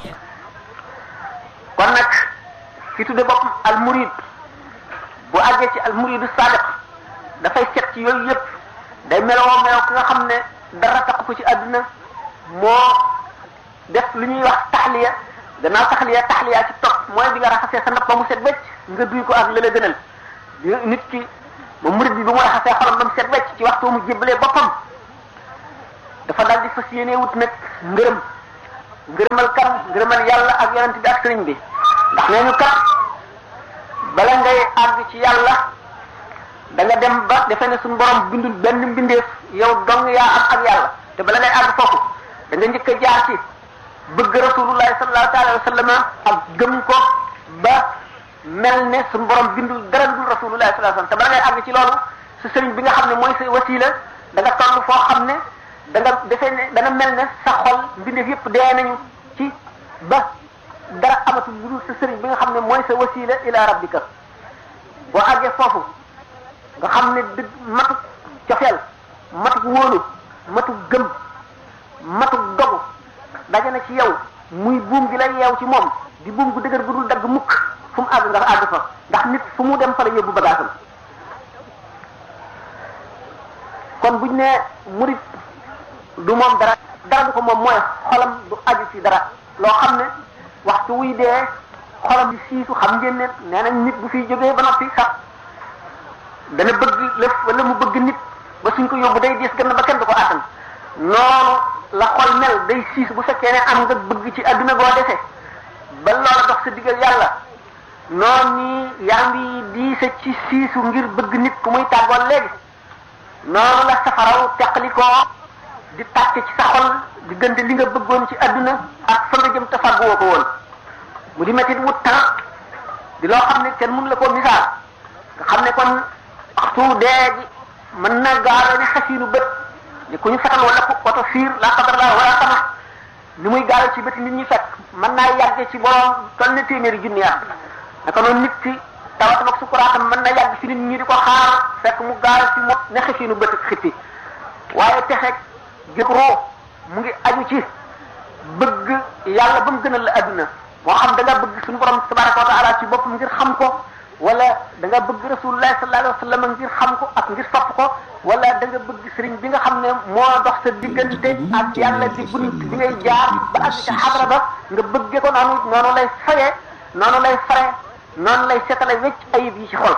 kon nag ki tudde boppam al murid bu àggee ci al muridu sadiq dafay set ci yooyu yëpp day meloo meloo ki nga xam ne dara tax ko ci àdduna moo def lu ñuy wax taxliya gannaaw taxliya taxliya ci topp mooy bi nga raxasee sa ndab ba mu set wecc nga duy ko ak lële gënal di nit ki ba murid bi bu mu raxasee xolam ba mu set wecc ci waxtu mu jébbalee boppam dafa daal di fas yéene wut nag ngërëm ngërëmal kan ngërëmal yàlla ak yonent bi ak sëriñ bi ndax nee ñu kat bala ngay àgg ci yàlla da nga dem ba defe ne suñu borom bindul benn mbindeef yow dong yaa am ak yàlla te bala ngay àgg foofu da nga njëkk a jaar ci bëgg rasulullahi sallallahu alayhi wa sallam ak gëm ko ba mel ne suñu borom bindul dara dul rasulullahi sallallahu alayhi wa sallam te bala ngay àgg ci loolu sa sëriñ bi nga xam ne mooy sa wasila da nga toll foo xam ne da nga defee ne dana mel ne sa xol mbindeef yépp dee nañu ci ba dara amatul lu dul sa sëriñ bi nga xam ne mooy sa wasila ila rabbika boo àggee foofu nga xam ne dëgg matuk cofeel matuk wóolu matuk gëm matuk dogu daje na ci yow muy buum gi lay yeew ci moom di buum gu dëgër gu dul dagg mukk fu mu àgg nga àgg fa ndax nit fu mu dem fa la yóbbu bagaasam kon buñ ne murit du moom dara dara du ko moom mooy xolam du aju ci dara loo xam ne waxtu wuy dee xolam di siisu xam ngeen ne nee nañ nit bu fiy jógee ba noppi sax dana bëgg lëf wala mu bëgg nit ba suñ ko yóbbu day diis gën ba kenn du ko attan noonu la xol mel day siis bu fekkee ne am nga bëgg ci adduna boo defee ba loola dox sa diggal yàlla noonu nii yaa ngi diise ci siisu ngir bëgg nit ku muy tàggoon léegi noonu la safaraw teqalikoo di tàcc ci sa xol diggante li nga bëggoon ci adduna ak fa nga jëm te fàgguwoo ko woon mu di métti wut temps di loo xam ne kenn mënu la koo misaal nga xam ne kon waxtu dee gi mën na gaawee ne xasiinu bët ni ku ñu fetal wala ku oto fiir la qadar la wala sama ni muy gaawee ci bëti nit ñi fekk mën naa yàgge ci borom toll ne téeméeri junni at naka noonu nit ki tawatam ak sukuraatam mën na yàgg ci nit ñi di ko xaar fekk mu gaaw ci mo ne xasiinu bët ak xippi waaye texeeg gën roo mu ngi aju ci bëgg yàlla ba mu gënal la adduna moo xam da nga bëgg suñu borom tabaraka wa taala ci boppam ngir xam ko wala da nga bëgg rasulullah sallallahu alayhi wa sallam ngir xam ko ak ngir sopp ko wala da nga bëgg sëriñ bi nga xam ne moo dox sa diggante ak yàlla di bunt bi ngay jaar ba àgg ca xadra ba nga bëggee ko noonu noonu lay fayee noonu lay fare noonu lay setale wecc ayib yi ci xol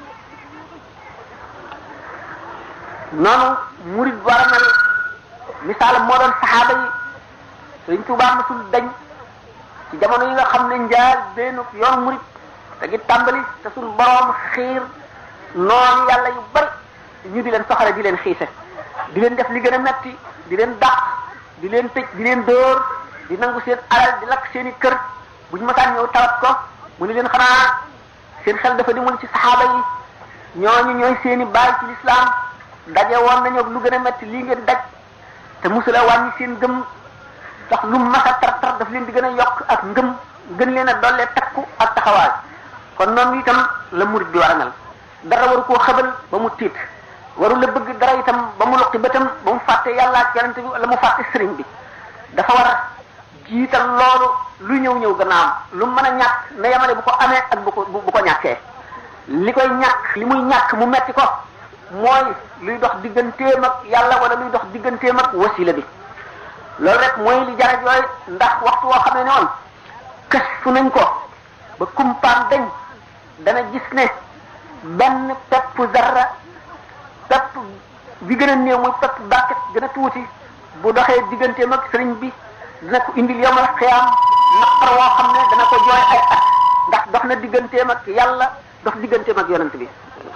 noonu murid war a mel misaalam moo doon saxaaba yi sëriñ Tuubaa masul dañ ci jamono yi nga xam ne njaal benn yoon murid te gi tàmbali te suñ boroom xiir noonu yàlla yu bari ñu di leen soxale di leen xiise di leen def li gën a metti di leen dàq di leen tëj di leen dóor di nangu seen alal di lakk seen i kër buñ masaan ñëw tawat ko mu ni leen xanaa seen xel dafa dimul ci saxaaba yi ñooñu ñooy seen i baay ci lislaam daje woon nañu lu gën a metti lii ngeen daj te musula wàññi seen gëm ndax lu masa tar tar daf leen di gën a yokk ak ngëm gën leen a dollee takku ak taxawaay kon noonu itam la murid bi war a mel dara waru koo xëbal ba mu tiit waru la bëgg dara itam ba mu luqi bëtam ba mu fàtte yàlla ak yonente bi wala mu fàtte sëriñ bi dafa war a jiital loolu lu ñëw ñëw gannaam lu mën a ñàkk na yamale bu ko amee ak bu ko bu ko ñàkkee li koy ñàkk li muy ñàkk mu metti ko mooy luy dox digganteem ak yàlla wala luy dox digganteem ak wasila bi loolu rek mooy li jaraj yooyu ndax waxtu woo xam ne ne woon kës fu nañ ko ba kumpaan dañ dana gis ne benn pepp zarra pepp bi gën a néew muy pepp bàkket gën a tuuti bu doxee digganteem ak sëriñ bi dina ko indil yomal xiyaam naqar woo xam ne dana ko jooy ay at ndax dox na digganteem ak yàlla dox digganteem ak yonent bi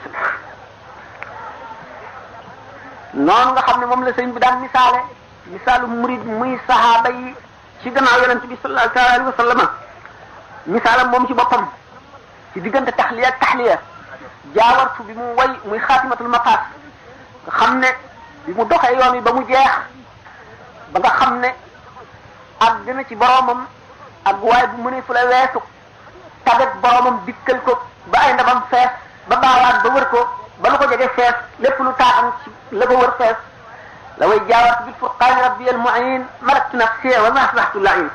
noonu nga xam ne moom la sëriñ bi daan misaale misaalu murid muy sahaaba yi ci gannaaw yonent bi sallallahu alayhi wa sallam misaalam moom ci boppam ci diggante taxliya ak taxliya jaawartu bi mu way muy xaatimatul maqaas nga xam ne bi mu doxee yoon yi ba mu jeex ba nga xam ne ak dina ci boromam ak waaye bu mënee fu la weesu tagat boromam dikkal ko ba ay ndamam fees ba baawaan ba wër ko ba lu ko jege fees lépp lu taaxam ci la ko wër fees la way jaawartu bil furqaani rabbi al muin malaktu nafsi wa ma asbahtu lain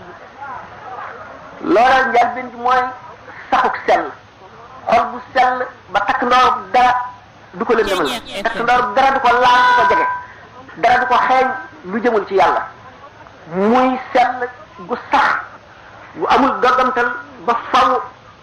loola njëlbeen bi mooy saxuk sell xol bu sell ba takk ndoor dara du ko lëndëmal takk ndoor dara du ko laal du ko jege dara du ko xeeñ lu jëmul ci yàlla muy sell gu sax bu amul doggamtal ba faw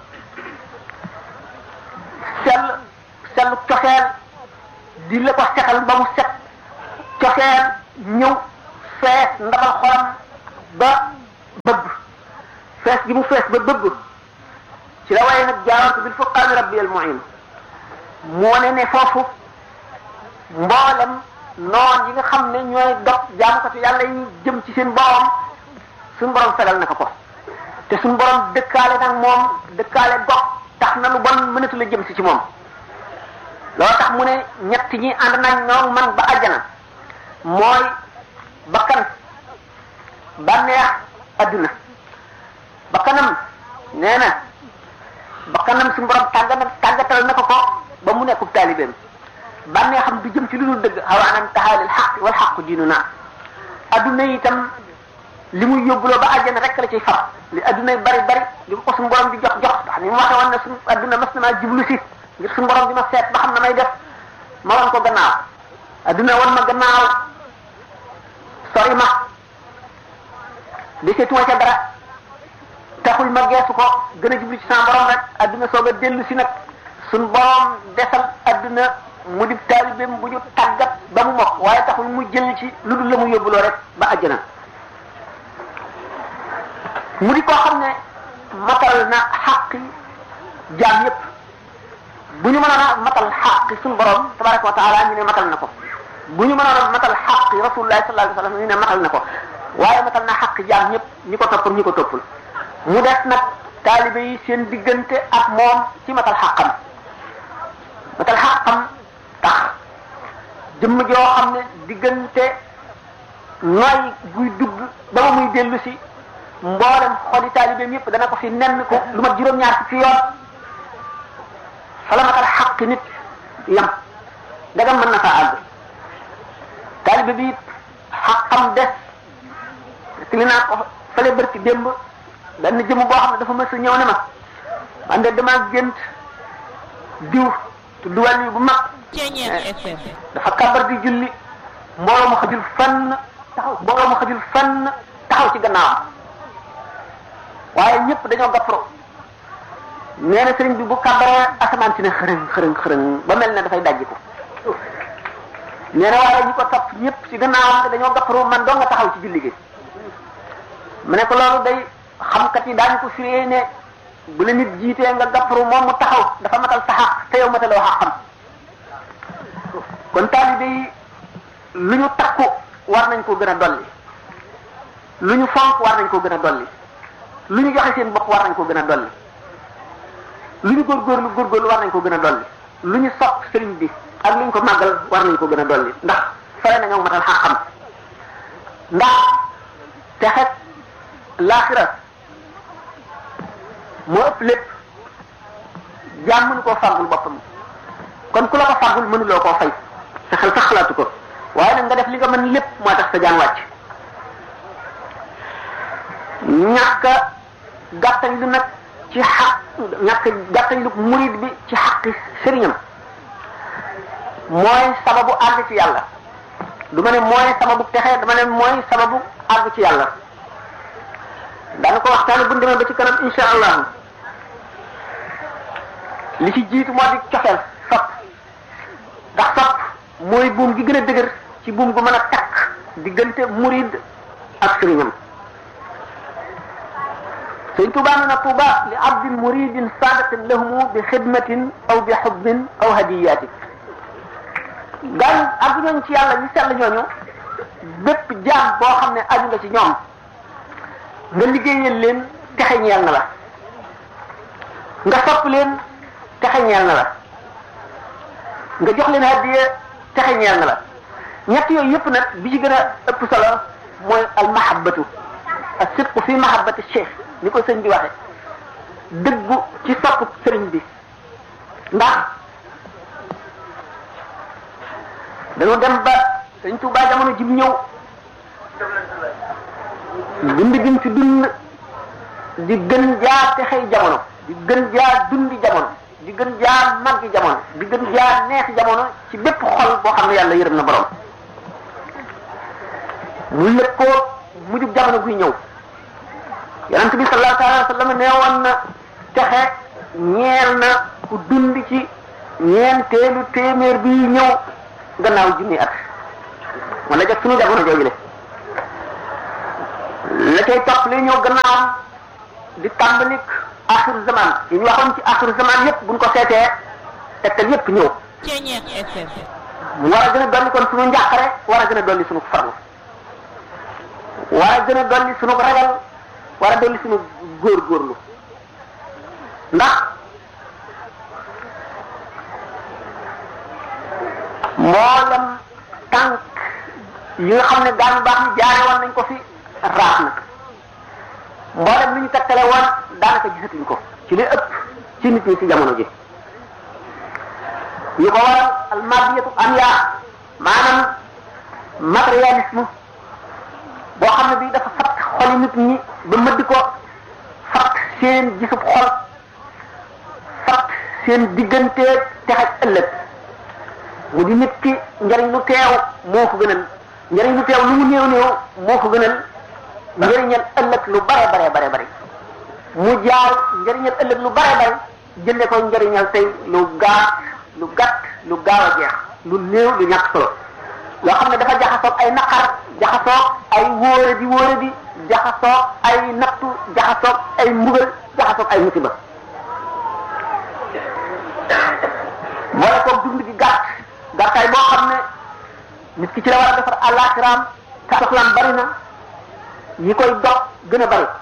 sell sellu coxeel di la ko setal ba mu set coxeel ñëw fees ndabal xolam ba bëgg fees gi mu fees ba bëgg ci la waaye nag jaawartu bil furqaani rabbi al muin mu wane ne foofu mboolem noon yi nga xam ne ñooy dog jaamukatu yàlla yi jëm ci seen borom suñu borom fegal na ko ko te suñu borom dëkkaale nag moom dëkkaale gox tax na lu bon mënatu la jëm si ci moom loolu tax mu ne ñett ñi ànd nañ ñoom man ba àjjana mooy bakkan bànneex adduna bakkanam nee na bakkanam suñu borom tàggat tàggatal na ko ko ba mu nekkub taalibeem bànneexam du jëm ci lu dul dëgg xawaanan taxaalil xaq wal xaqu diinu naa adduna itam li muy yóbbuloo ba àjjana rek la ciy far li adduna bari bari li ko suñu borom di jox jox ndax ni mu waxee woon ne suñu adduna mas na maa jublu si ngir suñu borom di ma seet ba xam na may def ma wan ko gannaaw adduna wan ma gannaaw sori ma deseetuma ca dara taxul ma geesu ko gën a jublu ci sama borom rek adduna soog a dellu si nag suñu borom desal adduna mu di taalibeem bu ñu tàggat ba mu mokk waaye taxul mu jël ci lu dul la mu yóbbuloo rek ba àjjana mu di koo xam ne matal na xaqi jaam yépp bu ñu mënoon a matal xaqi suñu borom tabaraka wa taala ñu ne matal na ko bu ñu mënoon a matal xaqi rasulullah sallallahu alayhi wa sallam ñu ne matal na ko waaye matal na xaqi jaam ñëpp ñi ko toppal ñi ko toppul mu des nag taalibe yi seen diggante ak moom ci matal xaqam matal xaqam tax jëmm joo xam ne diggante nooy guy dugg ba ma muy dellu si mboolem xoli taalibeem yëpp dana ko fi nenn ko lu mat juróom-ñaar fukki yoon fala matal xaq nit yam dagam mën na faa àgg taalibe bi xaqam des li naa ko fale bërki démb benn jëmm boo xam ne dafa mës a ñëw ne ma man de damaa gént diw tudd wàll bu mag dafa kabar di julli mbooloo ma xajul fenn taxaw mbooloo ma xajul fenn taxaw ci gannaawam waaye ñëpp dañoo gappro nee na sëriñ bi bu kabaree asamaan si ne xërëng xërëng xërëng ba mel ne dafay dajji ko nee na waaye ñi ko topp ñëpp ci gannaawam dañoo gappro man doo nga taxaw ci julli gi mu ne ko loolu day xamkat yi daañu ko firee ne bu la nit jiitee nga gappro moom mu taxaw dafa matal sa xaq te yow mataloo xaqam kon taalibe yi lu ñu takku war nañ ko gën a dolli lu ñu fonk war nañ ko gën a dolli lu ñu joxe seen bopp war nañ ko gën a dolli lu ñu góorgóorlu góorgóorlu war nañ ko gën a dolli lu ñu sopp sëriñ bi ak lu ñu ko màggal war nañ ko gën a dolli ndax fere na ñoo matal xaqam ndax texet laaxira moo ëpp lépp jaam mënu koo fàggul boppam kon ku la ko fàggul mënuloo koo fay sa xel sax xalaatu ko waaye nag nga def li nga mën lépp moo tax sa jaan wàcc ñàkk gàttañ lu nag ci xaq ñàkk gàttañ lu murid bi ci xaqi sëriñam mooy sababu àgg ci yàlla du ma ne mooy sababu texe dama ne mooy sababu àgg ci yàlla daana ko waxtaane bu demee ba ci kanam insha allah li ci jiitu moo di cofeel sopp ndax sopp mooy buum gi gën a dëgër ci buum gu mën a takk diggante murid ak sëriñam sëñ Tuubaa nee na Tuuba li abdin muridin saadatin lahumu bi xidmatin aw bi xubbin aw hadiyaati gaañ ak ñooñu ci yàlla ñu sell ñooñu bépp jaam boo xam ne aju nga ci ñoom nga liggéeyal leen texe ñeel na la nga sopp leen texe ñeel na la nga jox leen hadiya texe ñeel na la ñett yooyu yëpp nag bi ci gën a ëpp solo mooy al mahabbatu as sidqu fi mahabbati cheikh ni ko sëñ bi waxe dëggu ci sopp sëriñ bi ndax dañu dem ba sëñ Tuubaa jamono jim ñëw dund gim fi dund di gën jaar texey jamono di gën jaar dundi jamono di gën jaar màggi jamono di gën jaar neexi jamono ci bépp xol boo xam ne yàlla yërëm na borom mu lëg ko mujub jamono guy ñëw yonent bi sallallahu alayhi wa sallam nee woon na texe ñeel na ku dund ci ñeenteelu téeméer bi ñëw gannaaw junni at wala jot suñu jamono jooju le la cay topp li ñëw gannaawam di tàmbalik axiru zaman yi ñu waxoon ci axiru zaman yépp buñ ko seetee tegtal yépp ñëw Ceñeex FM. mu war a gën a dolli kon suñu njàqare war a gën a dolli suñu farlu war a gën a dolli suñu ragal war a dolli suñu góorgóorlu ndax mboolem tànk yi nga xam ne daan baax ni jaare woon nañ ko fi raaf na mboolem li ñu tekkale woon daanaka gisatuñ ko ci li ëpp ci nit ñi ci jamono ji yi ko waral almadiyatu am yaa maanaam matérialisme boo xam ne bii dafa fat xoli nit ñi ba mëddi ko fat seen gisub xol fat seen diggante texaj ëllëg mu di nit ki njariñ lu teew moo ko gënal njariñ lu teew lu mu néew néew moo ko gënal njariñal ëllëg lu bare bare bare bare mu jaar njariñal ëllëg lu bare bare jënde ko njariñal tey lu gaaw lu gàtt lu gaaw a jeex lu néew lu ñàkk solo loo xam ne dafa jaxasoog ay naqar jaxasoog ay wóore di wóore di jaxasoog ay nattu jaxasoog ay mbugal jaxasoog ay musiba boole koog dund gi gàtt gàttaay boo xam ne nit ki ci la war a defar àllaaxiraam te soxlaam bari na yi koy dog gën a bari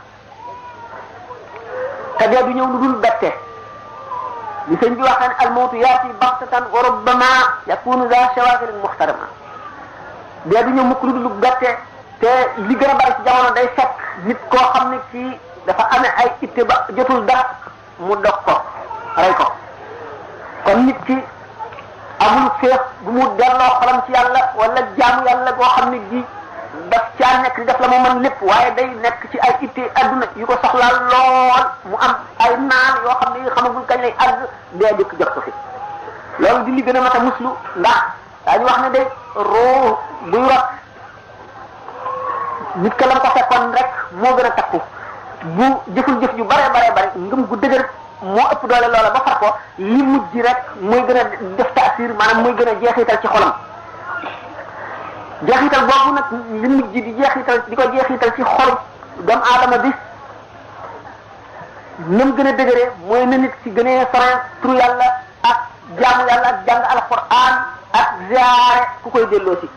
te dee du ñëw lu dul bette li sëñ bi waxee ne almawtu yaati baxtatan wa rubbama yakunu za shawagilin muxtarama dee du ñëw mukk lu dul bette te li gën a bari ci jamono day fekk nit koo xam ne kii dafa amee ay itte ba jotul dara mu dog ko rey ko kon nit ki amul féex bu mu delloo xolam ci yàlla wala jaamu yàlla goo xam ne gi daf caa nekk di def la mu mën lépp waaye day nekk ci ay itte adduna yu ko soxlaal lool mu am ay naan yoo xam ne yi xamagul kañ lay àgg dee dikk jot ko fi loolu di li gën a mat a muslu ndax daañu wax ne de roo buy rot nit ka lam ko fekkoon rek moo gën a takku bu jëful jëf ju bare bare bare ngëm gu dëgër moo ëpp doole loola ba far ko li mujj rek mooy gën a def taasir maanaam mooy gën a jeexital ci xolam jeexital boobu nag li mujj di jeexital di ko jeexital ci xol doomu aadama bi nam gën a dëgëree mooy na nit ci gënee sore turu yàlla ak jaamu yàlla ak jàng alquran ak ziare ku koy delloo si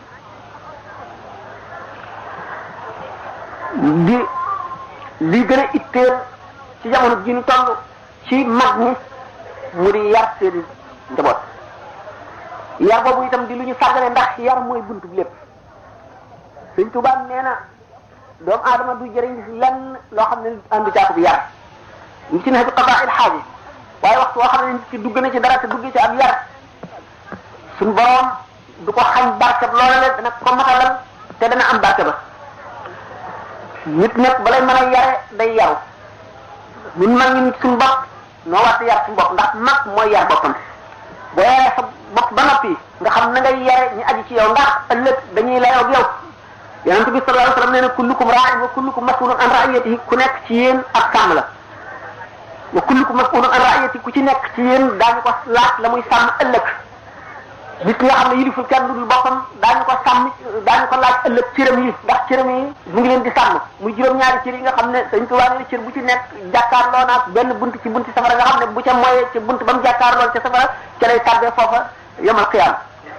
di li gën a itteel ci jamono ji ñu toll ci mag ñi mu di yar seen njaboot yar boobu itam di lu ñu sàggane ndax yar mooy buntu bi lépp sëñ Tuubaa nee na doomu aadama du jëriñ lenn loo xam ne àndu caako bi yar ñu ci nekk qadaa il xaaji waaye waxtu woo xam ne nit ki dugg na ci dara te dugg ci ab yar suñ borom du ko xañ barke loola le dana ko matalal te dana am barke ba nit nag balay mën a yare day yaru ñun mag ñi suñ bopp noo war yar suñ bopp ndax mag mooy yar boppam boo yaree sa bopp ba noppi nga xam na ngay yare ñu aji ci yow ndax ëllëg dañuy layoo ak yow yonente bi sallallahu alayhi wasallam nee na kullukum raa'in wa kullukum mas'ulun an ra'iyatihi ku nekk ci yéen ak sàmm la wa kullukum mas'ulun an ra'iyatihi ku ci nekk ci yéen daañu ko laaj la muy sàmm ëllëg nit ki nga xam ne yiliful kenn dul boppam daañu ko sàmm daañu ko laaj ëllëg cëram yi ndax cëram yi mu ngi leen di sàmm muy juróom-ñaari cër yi nga xam ne Sëñ Tuubaa nee na cër bu ci nekk jàkkaarloo naag benn bunt ci bunti safara nga xam ne bu ca moyee ci bunt ba mu jàkkaarloo ca safara ca lay tàbbee foofa yamal xiyaam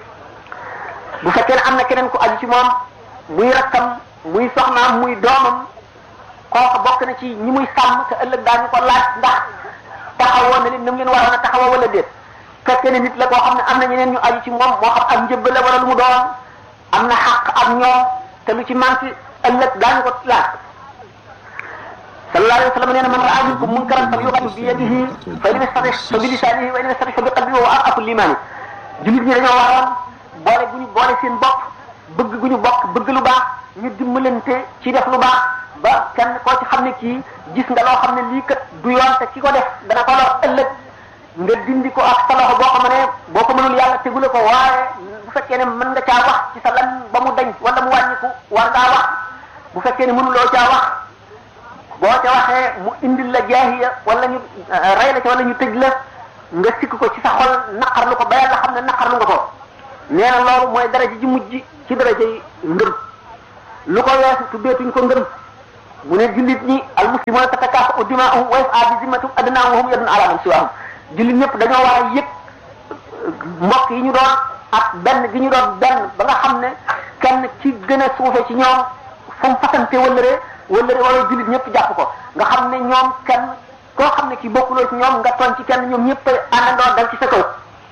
bu fekkee ne am na keneen ku aju ci moom muy rakkam muy soxnaam muy doomam kooku bokk na ci ñi muy sàmm te ëllëg daañu ko laaj ndax taxawoo na leen nam leen waroon a taxawoo wala déet fekkee ne nit la koo xam ne am na ñeneen ñu aju ci moom moo xam ak njëbb la wala lu mu doon am na xaq ak ñoom te lu ci manqué ëllëg daañu ko laaj sallallahu alayhi wa sallam nee na man raa minkum munkaran falyughayyirhu bi yadihi fa in istati fa bi lisanihi wa in istati fa bi qalbihi wa arqafu limaani jullit ñi dañoo waroon boole gu ñu boole seen bopp bëgg gu ñu bokk bëgg lu baax ñu dimbalante ci def lu baax ba kenn koo ci xam ne kii gis nga loo xam ne lii kat du yoon te ki ko def dana ko lor ëllëg nga dindi ko ak sa loxo boo ko mënee boo ko mënul yàlla tegule ko waaye bu fekkee ne mën nga caa wax ci sa lan ba mu dañ wala mu wàññiku war ngaa wax bu fekkee ne mënuloo caa wax boo ca waxee mu indil la jaahiya wala ñu rey la ca wala ñu tëj la nga sikk ko ci sa xol naqarlu ko ba yàlla xam ne naqarlu nga ko nee na loolu mooy daraja ji mujj ci daraja yi ngëm lu ko weesu tuddeetuñ ko ngëm mu ne jullit ñi al muslimuna tatakaafa'u dimaa'uhum wa yas'a bi zimmatihim adnaahum wa hum yadun ala man siwaahum jullit ñëpp dañoo war a yëg mbokk yi ñu doon ak benn gi ñu doon benn ba nga xam ne kenn ci gën a suufe ci ñoom fu mu fasante wëllëree wëllëree wala jullit ñëpp jàpp ko nga xam ne ñoom kenn koo xam ne ki bokkuloo ci ñoom nga toon ci kenn ñoom ñëpp àndandoo dal ci sa kaw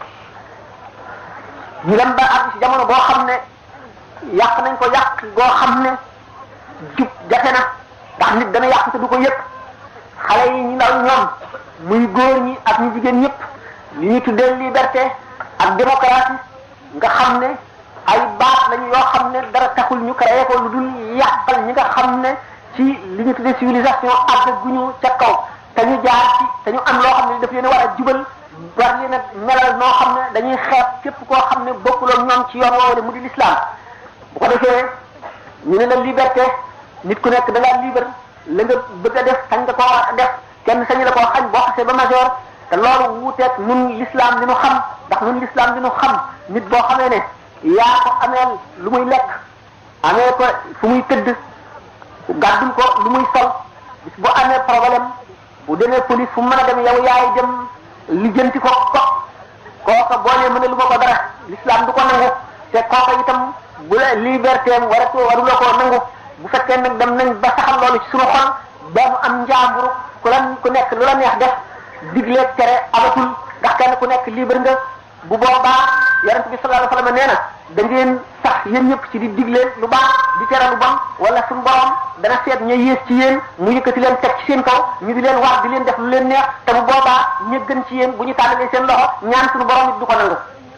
ñu dem ba àgg ci jamono boo xam ne yàq nañ ko yàq goo xam ne jub jafe na ndax nit dana yàq te du ko yëg xale yi ñu ndaw ñoom muy góor ñi ak ñu jigéen ñëpp li ñu tuddee liberté ak démocratie nga xam ne ay baat lañu yoo xam ne dara taxul ñu créé ko lu dul yàqal ñi nga xam ne ci li ñu tuddee civilisation àgg gu ñu ca kaw te ñu jaar ci te ñu am loo xam ne daf leen war a jubal war leen a melal noo xam ne dañuy xeeb képp koo xam ne bokkuloo ñoom ci yoon woowu mu di l'islam bu ko defee ñu ne la liberté nit ku nekk da ngaa libre la nga bëgg a def sañ nga koo war a def kenn sañu la koo xañ boo xasee ba majeur te loolu wuuteeg nun l'islam li nu xam ndax nun l'islam li nu xam nit boo xamee ne yaa ko ameel lu muy lekk amee ko fu muy tëdd gàddul ko lu muy sol bis bu amee problème bu demee police fu mu mën a dem yow yaay dem lijjanti ko ko kooka boo nee mën a lu ma ko dara l'islam du ko nangu te kooka itam bu la liberté am waratu waruloo koo nangu bu fekkee nag dem nañ ba saxal loolu ci suñu xol ba mu am njaamburu ku la ku nekk lu la neex def diglee tere amatul ndax kenn ku nekk libre nga bu boobaa yonent bi sallallahu alayhi wasallam nee na da ngeen sax yéen ñëpp ci di digle lu baax di tere lu bon wala suñu borom dana seet ña yées ci yéen mu yëkkati leen teg ci seen kaw ñu di leen war di leen def lu leen neex te bu boobaa ña gën ci yéen bu ñu tàllalee seen loxo ñaan suñu borom it du ko nangu.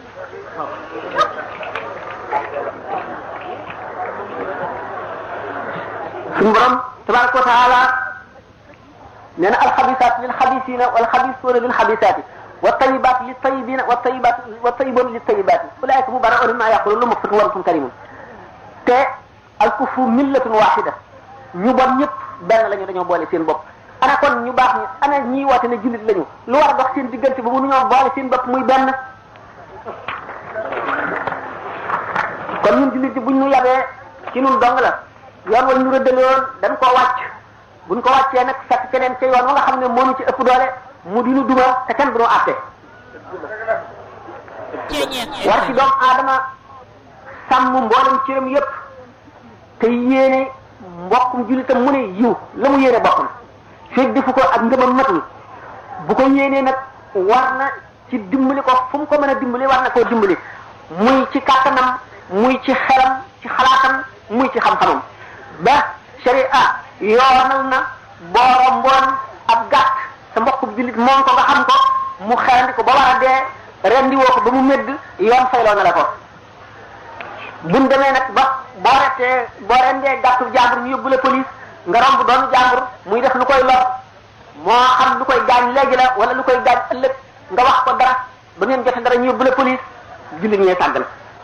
suñu borom tabaraka wa taala nee na alxabisaat lil xabisina wal xabisuuna lil xabisaati wa tayibaat li tayibina wa tayibaat wa tayiboon li tayibaati ulaayka mubarrauna mimma yaqulu lu maxfirun wa rabbun karimun te alkufru millatun waxida ñu bon ñëpp benn lañu dañoo boole seen bopp ana kon ñu baax ñi ana ñii woote ne jullit lañu lu war a dox seen diggante ba mënuñoo boole seen bopp muy benn kon ñun jullit bi buñ ñu yabee ci ñun dong la yoon wala ñu rëddaloon dañ koo wàcc buñ ko wàccee nag fekk keneen ca yoon wa nga xam ne moo ñu ci ëpp doole mu dinu duma te kenn du ñu àtte war ci doomu aadama sàmm mboolem cëram yépp te yéene mbokkum jullitam mu ne yiw la mu yéene boppam fekk defu ko ak ngëmam matul bu ko yéenee nag war na ci dimbali ko fu mu ko mën a dimbali war na koo dimbali muy ci kàttanam muy ci xelam ci xalaatam muy ci xam-xamam ba sharia yoonal na booro mboon ab gàtt sa mbokku jullit moom ko nga xam ko mu xerandi ko ba war a dee rendi woo ko ba mu médd yoon fayloo na la ko buñ demee nag ba boo rettee boo rendee gàttu jàmbur ñu yóbbu la police nga romb doonu jàmbur muy def lu koy lor moo xam lu koy gaañ léegi la wala lu koy gaañ ëllëg nga wax ko dara ba ngeen jote dara ñu yóbbu la police jullit ñee sàggan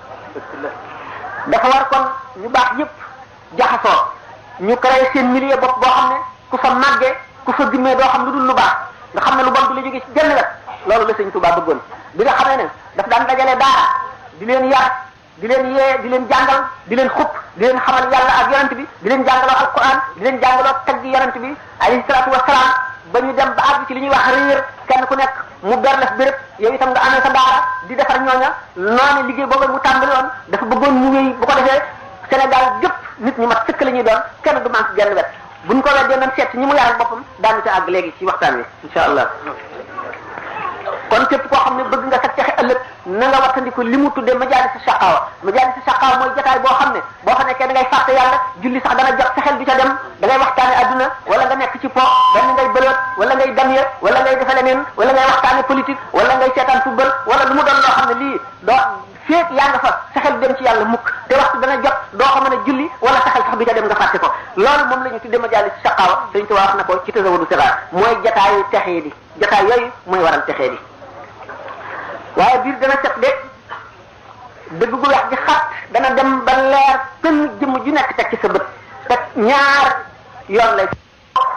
dafa war kon ñu baax ñëpp jaxasoo ñu créé seen milieu bopp boo xam ne ku fa màggee ku fa gimmee doo xam lu dul lu baax nga xam ne lu bon du la jóge ci genn wet loolu la sëñ Tuubaa bëggoon bi nga xamee ne daf daan dajale daara di leen yar di leen yee di leen jàngal di leen xupp di leen xamal yàlla ak yonent bi di leen jàngaloo alquran di leen jàngaloo tagg yonent bi alayhi salaatu wasalaam ba ñu dem ba àgg ci li ñuy wax réer kenn ku nekk mu ber la béréb yow itam nga amee sa daara di defar ñooña noonu liggéey boobu mu tàmbali woon dafa bëggoon mu wéy bu ko defee Sénégal gépp nit ñi mat sëkk la ñuy doon kenn du manque genn wet buñ ko weddee nañ seet ñi mu yaral boppam daanu ci àgg léegi ci waxtaan wi insha allah kon képp koo xam ne bëgg nga sax texe ëllëg na nga wattandiku li mu tuddee majaalis shaqaawa majaalis shaqaawa mooy jotaay boo xam ne boo fa nekkee da ngay fàtte yàlla julli sax dana jot sa xel du ca dem da ngay waxtaane adduna wala nga nekk ci po benn ngay bëloot wala ngay damye wala ngay defe leneen wala ngay waxtaane politique wala ngay seetaan football wala lu mu doon loo xam ne lii doo féeg yaa nga fa sa xel dem ci yàlla mukk te waxtu dana jot doo ko mën a julli wala sa xel sax du ca dem nga fàtte ko loolu moom la ñu tuddee majaalis shaqaawa dañ ko wax na ko ci tasawudu siraar mooy jotaayu texee di jotaay yooyu mooy waral texee di waaye biir dana set de dëgg gu weex gi xat dana dem ba leer pën jëmm ju nekk teg ci sa bët te ñaar yoon lay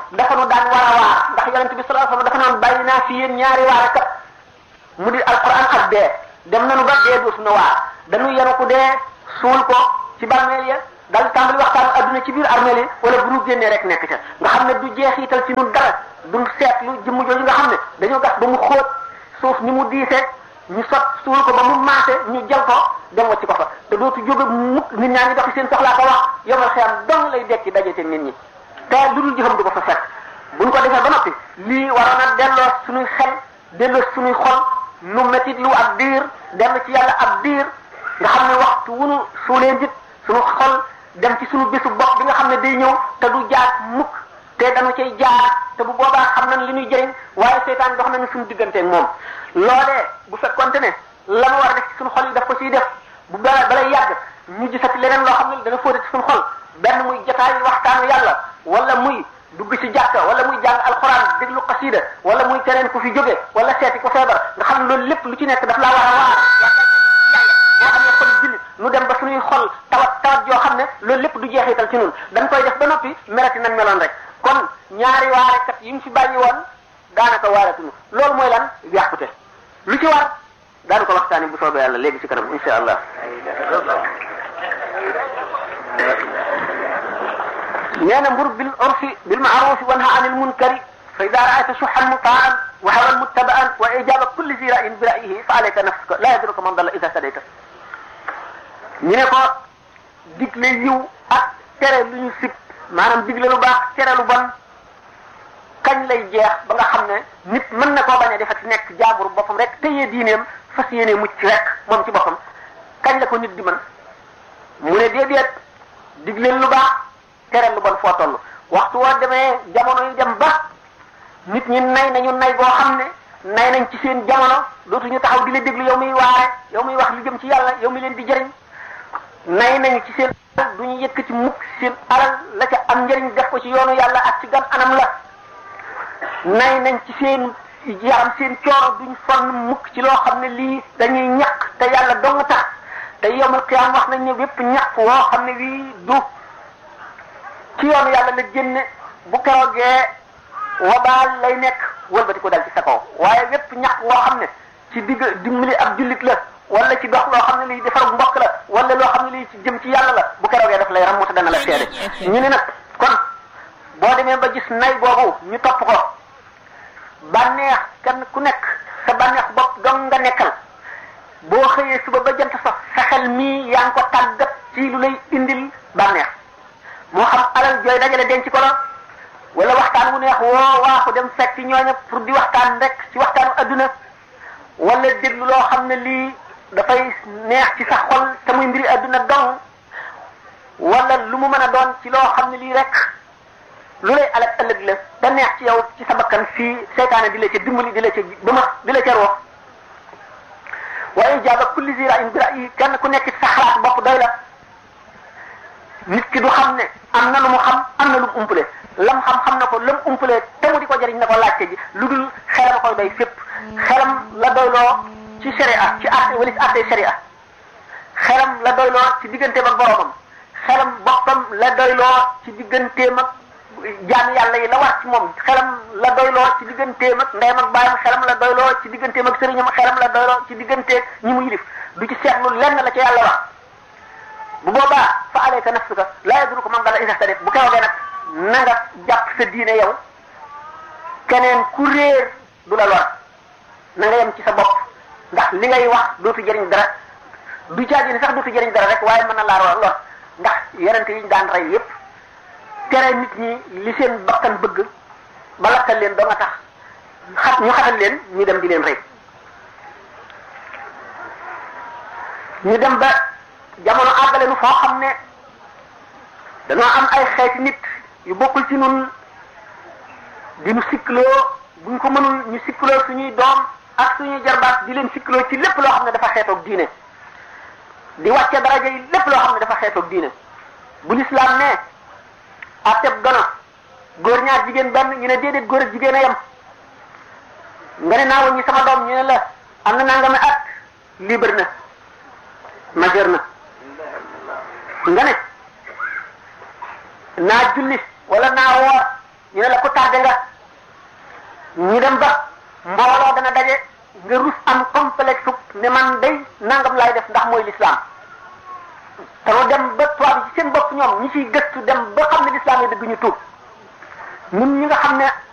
dafa nu daan war a waar ndax yonent bi sallallahu alayhi wasallam dafa naan bàyyi naa fi yéen ñaari waare kat mu di alquran ak dee dem nañu ba dee dootu na waar dañu yenu ko dee suul ko ci bàmmeel ya dal tàmbali waxtaan adduna ci biir armeel yi wala bu ñu génnee rek nekk ca nga xam ne du jeexital ci ñun dara duñ seetlu jëmm jooju nga xam ne dañoo gas ba mu xóot suuf ni mu diisee ñu sot suul ko ba mu maase ñu jël ko dem wacci ko fa te dootu jóge mukk nit ñaa ngi doxi seen soxlaa ko wax yomal xiyam dong lay dekki dajete nit ñi te lu dul jëfam du ko fa fekk buñ ko defee ba noppi lii waroon a delloo suñuy xel delloo suñuy xol nu métit lu ak diir dellu ci yàlla ak diir nga xam ne waxtu wunu suulee njit suñu xol dem ci suñu bésu bopp bi nga xam ne day ñëw te du jaar mukk te dañu cay jaar te bu boobaa xam nañ li ñuy jëriñ waaye seytaan dox nañu suñu digganteeg moom loolee bu fekkonte ne la mu war a def ci suñu xol yi daf ko siy def bu bala balay yàgg ñu gisati leneen loo xam ne dana fóote ci suñu xol benn muy jotaay waxtaanu yàlla wala muy dugg ci jàkka wala muy jàng alxuraan déglu xasida wala muy keneen ku fi jóge wala seeti ko feebar nga xam ne loolu lépp lu ci nekk daf laa war a waar boo xam ne xol jullit nu dem ba suñuy xol tawat tawat yoo xam ne loolu lépp du jeexital ci ñun dañ koy def ba noppi merati nañ meloon rek kon ñaari waarekat yi mu fi bàyyi woon daanaka waaratuñu loolu mooy lan yàqute lu ci war daanu ko waxtaani bu soobee yàlla léegi ci kanam insha allah nee na mbur bil urfi bil maarufi wanha anil munkari fa ida raayta suxan mutaan wa hawan muttabaan wa ijaba kulli zi rayin bi rayihi fa alayka nafsuka la yadruka man dalla ida sadayta ñu ne ko digle yiw ak tere lu ñu sib maanaam digle lu baax tere lu bon kañ lay jeex ba nga xam ne nit mën na koo bañ a defati nekk jaabur boppam rek téye diineem fas yéene mucc rek moom ci boppam kañ la ko nit di mën mu ne déedéet digle lu baax tere lu bon foo toll waxtu woo demee jamono yi dem ba nit ñi nay nañu nay boo xam ne nay nañ ci seen jamono dootuñu taxaw di la déglu yow muy waare yow muy wax lu jëm ci yàlla yow mi leen di jëriñ nay nañu ci seen alal du ñu yëkk ci mukk seen alal la ca am njëriñ def ko ci yoonu yàlla ak ci gan anam la nay nañ ci seen yaram seen coono duñ sonn mukk ci loo xam ne lii dañuy ñaq te yàlla dong tax te yomul xiyaam wax nañ ne bépp ñaq woo xam ne wii du ci yoonu yàlla la génne bu keroogee wabaal lay nekk wëlbati ko dal ci sa kaw waaye bépp ñaq woo xam ne ci digg dimbali ab jullit la wala ci dox loo xam ne lii defar mbokk la wala loo xam ne lii ci jëm ci yàlla la bu keroogee daf lay ram te dana la seede ñu ne nag kon boo demee ba gis nay boobu ñu topp ko bànneex kenn ku nekk sa bànneex bopp dong nga nekkal boo xëyee suba ba jant sax sa xel mii yaa ngi ko tàggat ci lu lay indil bànneex moo xam alal jooy dajale denc ko la wala waxtaan wu neex woo waaxu dem fekk ñooña pour di waxtaan rek ci waxtaanu adduna wala déglu loo xam ne lii dafay neex ci sa xol te muy mbiri adduna dong wala lu mu mën a doon ci loo xam ne lii rek lu lay alal ëllëg la te neex ci yow ci sa bakkan fii seytaane di la ca dimbali di la ca bëma di la ca roox waaye jaaba kulli zira in bira yi kenn ku nekk ci sa xalaat bopp doy la nit ki du xam ne am na lu mu xam am na lu mu umpale lam xam xam na ko lam umpale te mu di ko jëriñ na ko laajte ji lu dul xelam koy doy fépp xelam la doyloo ci sharia ci àtte wala ci àtte sharia xelam la doyloo ci digganteem ak boromam xelam boppam la doyloo ci digganteem ak jaam yàlla yi la war ci moom xelam la doyloo ci digganteem ak ndeyam ak baayam xelam la doyloo ci digganteem ak sëriñam xelam la doyloo ci digganteeg ñi mu yilif du ci seetlu lenn la ca yàlla wax bu boobaa fa alayka nafsuka laa yadruka man dalla iza htadayt bu keroogee nag na nga jàpp sa diine yow keneen ku réer du la lor na nga yem ci sa bopp ndax li ngay wax dootu jëriñ dara du caagi ni sax dootu jëriñ dara rek waaye mën na laa lor ndax yenente yi ñu daan rey yépp tere nit ñi li seen bakkan bëgg ba lakkal leen doo nga tax xat ñu xatal leen ñu dem di leen rey ñu dem ba jamono àggale nu foo xam ne dañoo am ay xeeti nit yu bokkul ci nun di nu sikkloo buñ ko mënul ñu sikkloo suñuy doom ak suñuy jarbaat di leen sikkloo ci lépp loo xam ne dafa xeetoog diine di wàcce daraja yi lépp loo xam ne dafa xeetoog diine bu lislaam ne atteb gono góor ñaar jigéen benn ñu ne déedéet góor ak jigéen a yem nga ne naa waññi sama doom ñu ne la am na nangami at libre na majeur na nga ne naa julli wala naa woor ñu ne la ku tardé nga ñu dem ba mbooloo dana daje nga rus am complexe ne man day nangam laay def ndax mooy l'islam te mu dem ba tubaab yi ci seen bopp ñoom ñi ciy gëstu dem ba xam ne l'islam yi dëgg ñu tuub ñun ñi nga xam ne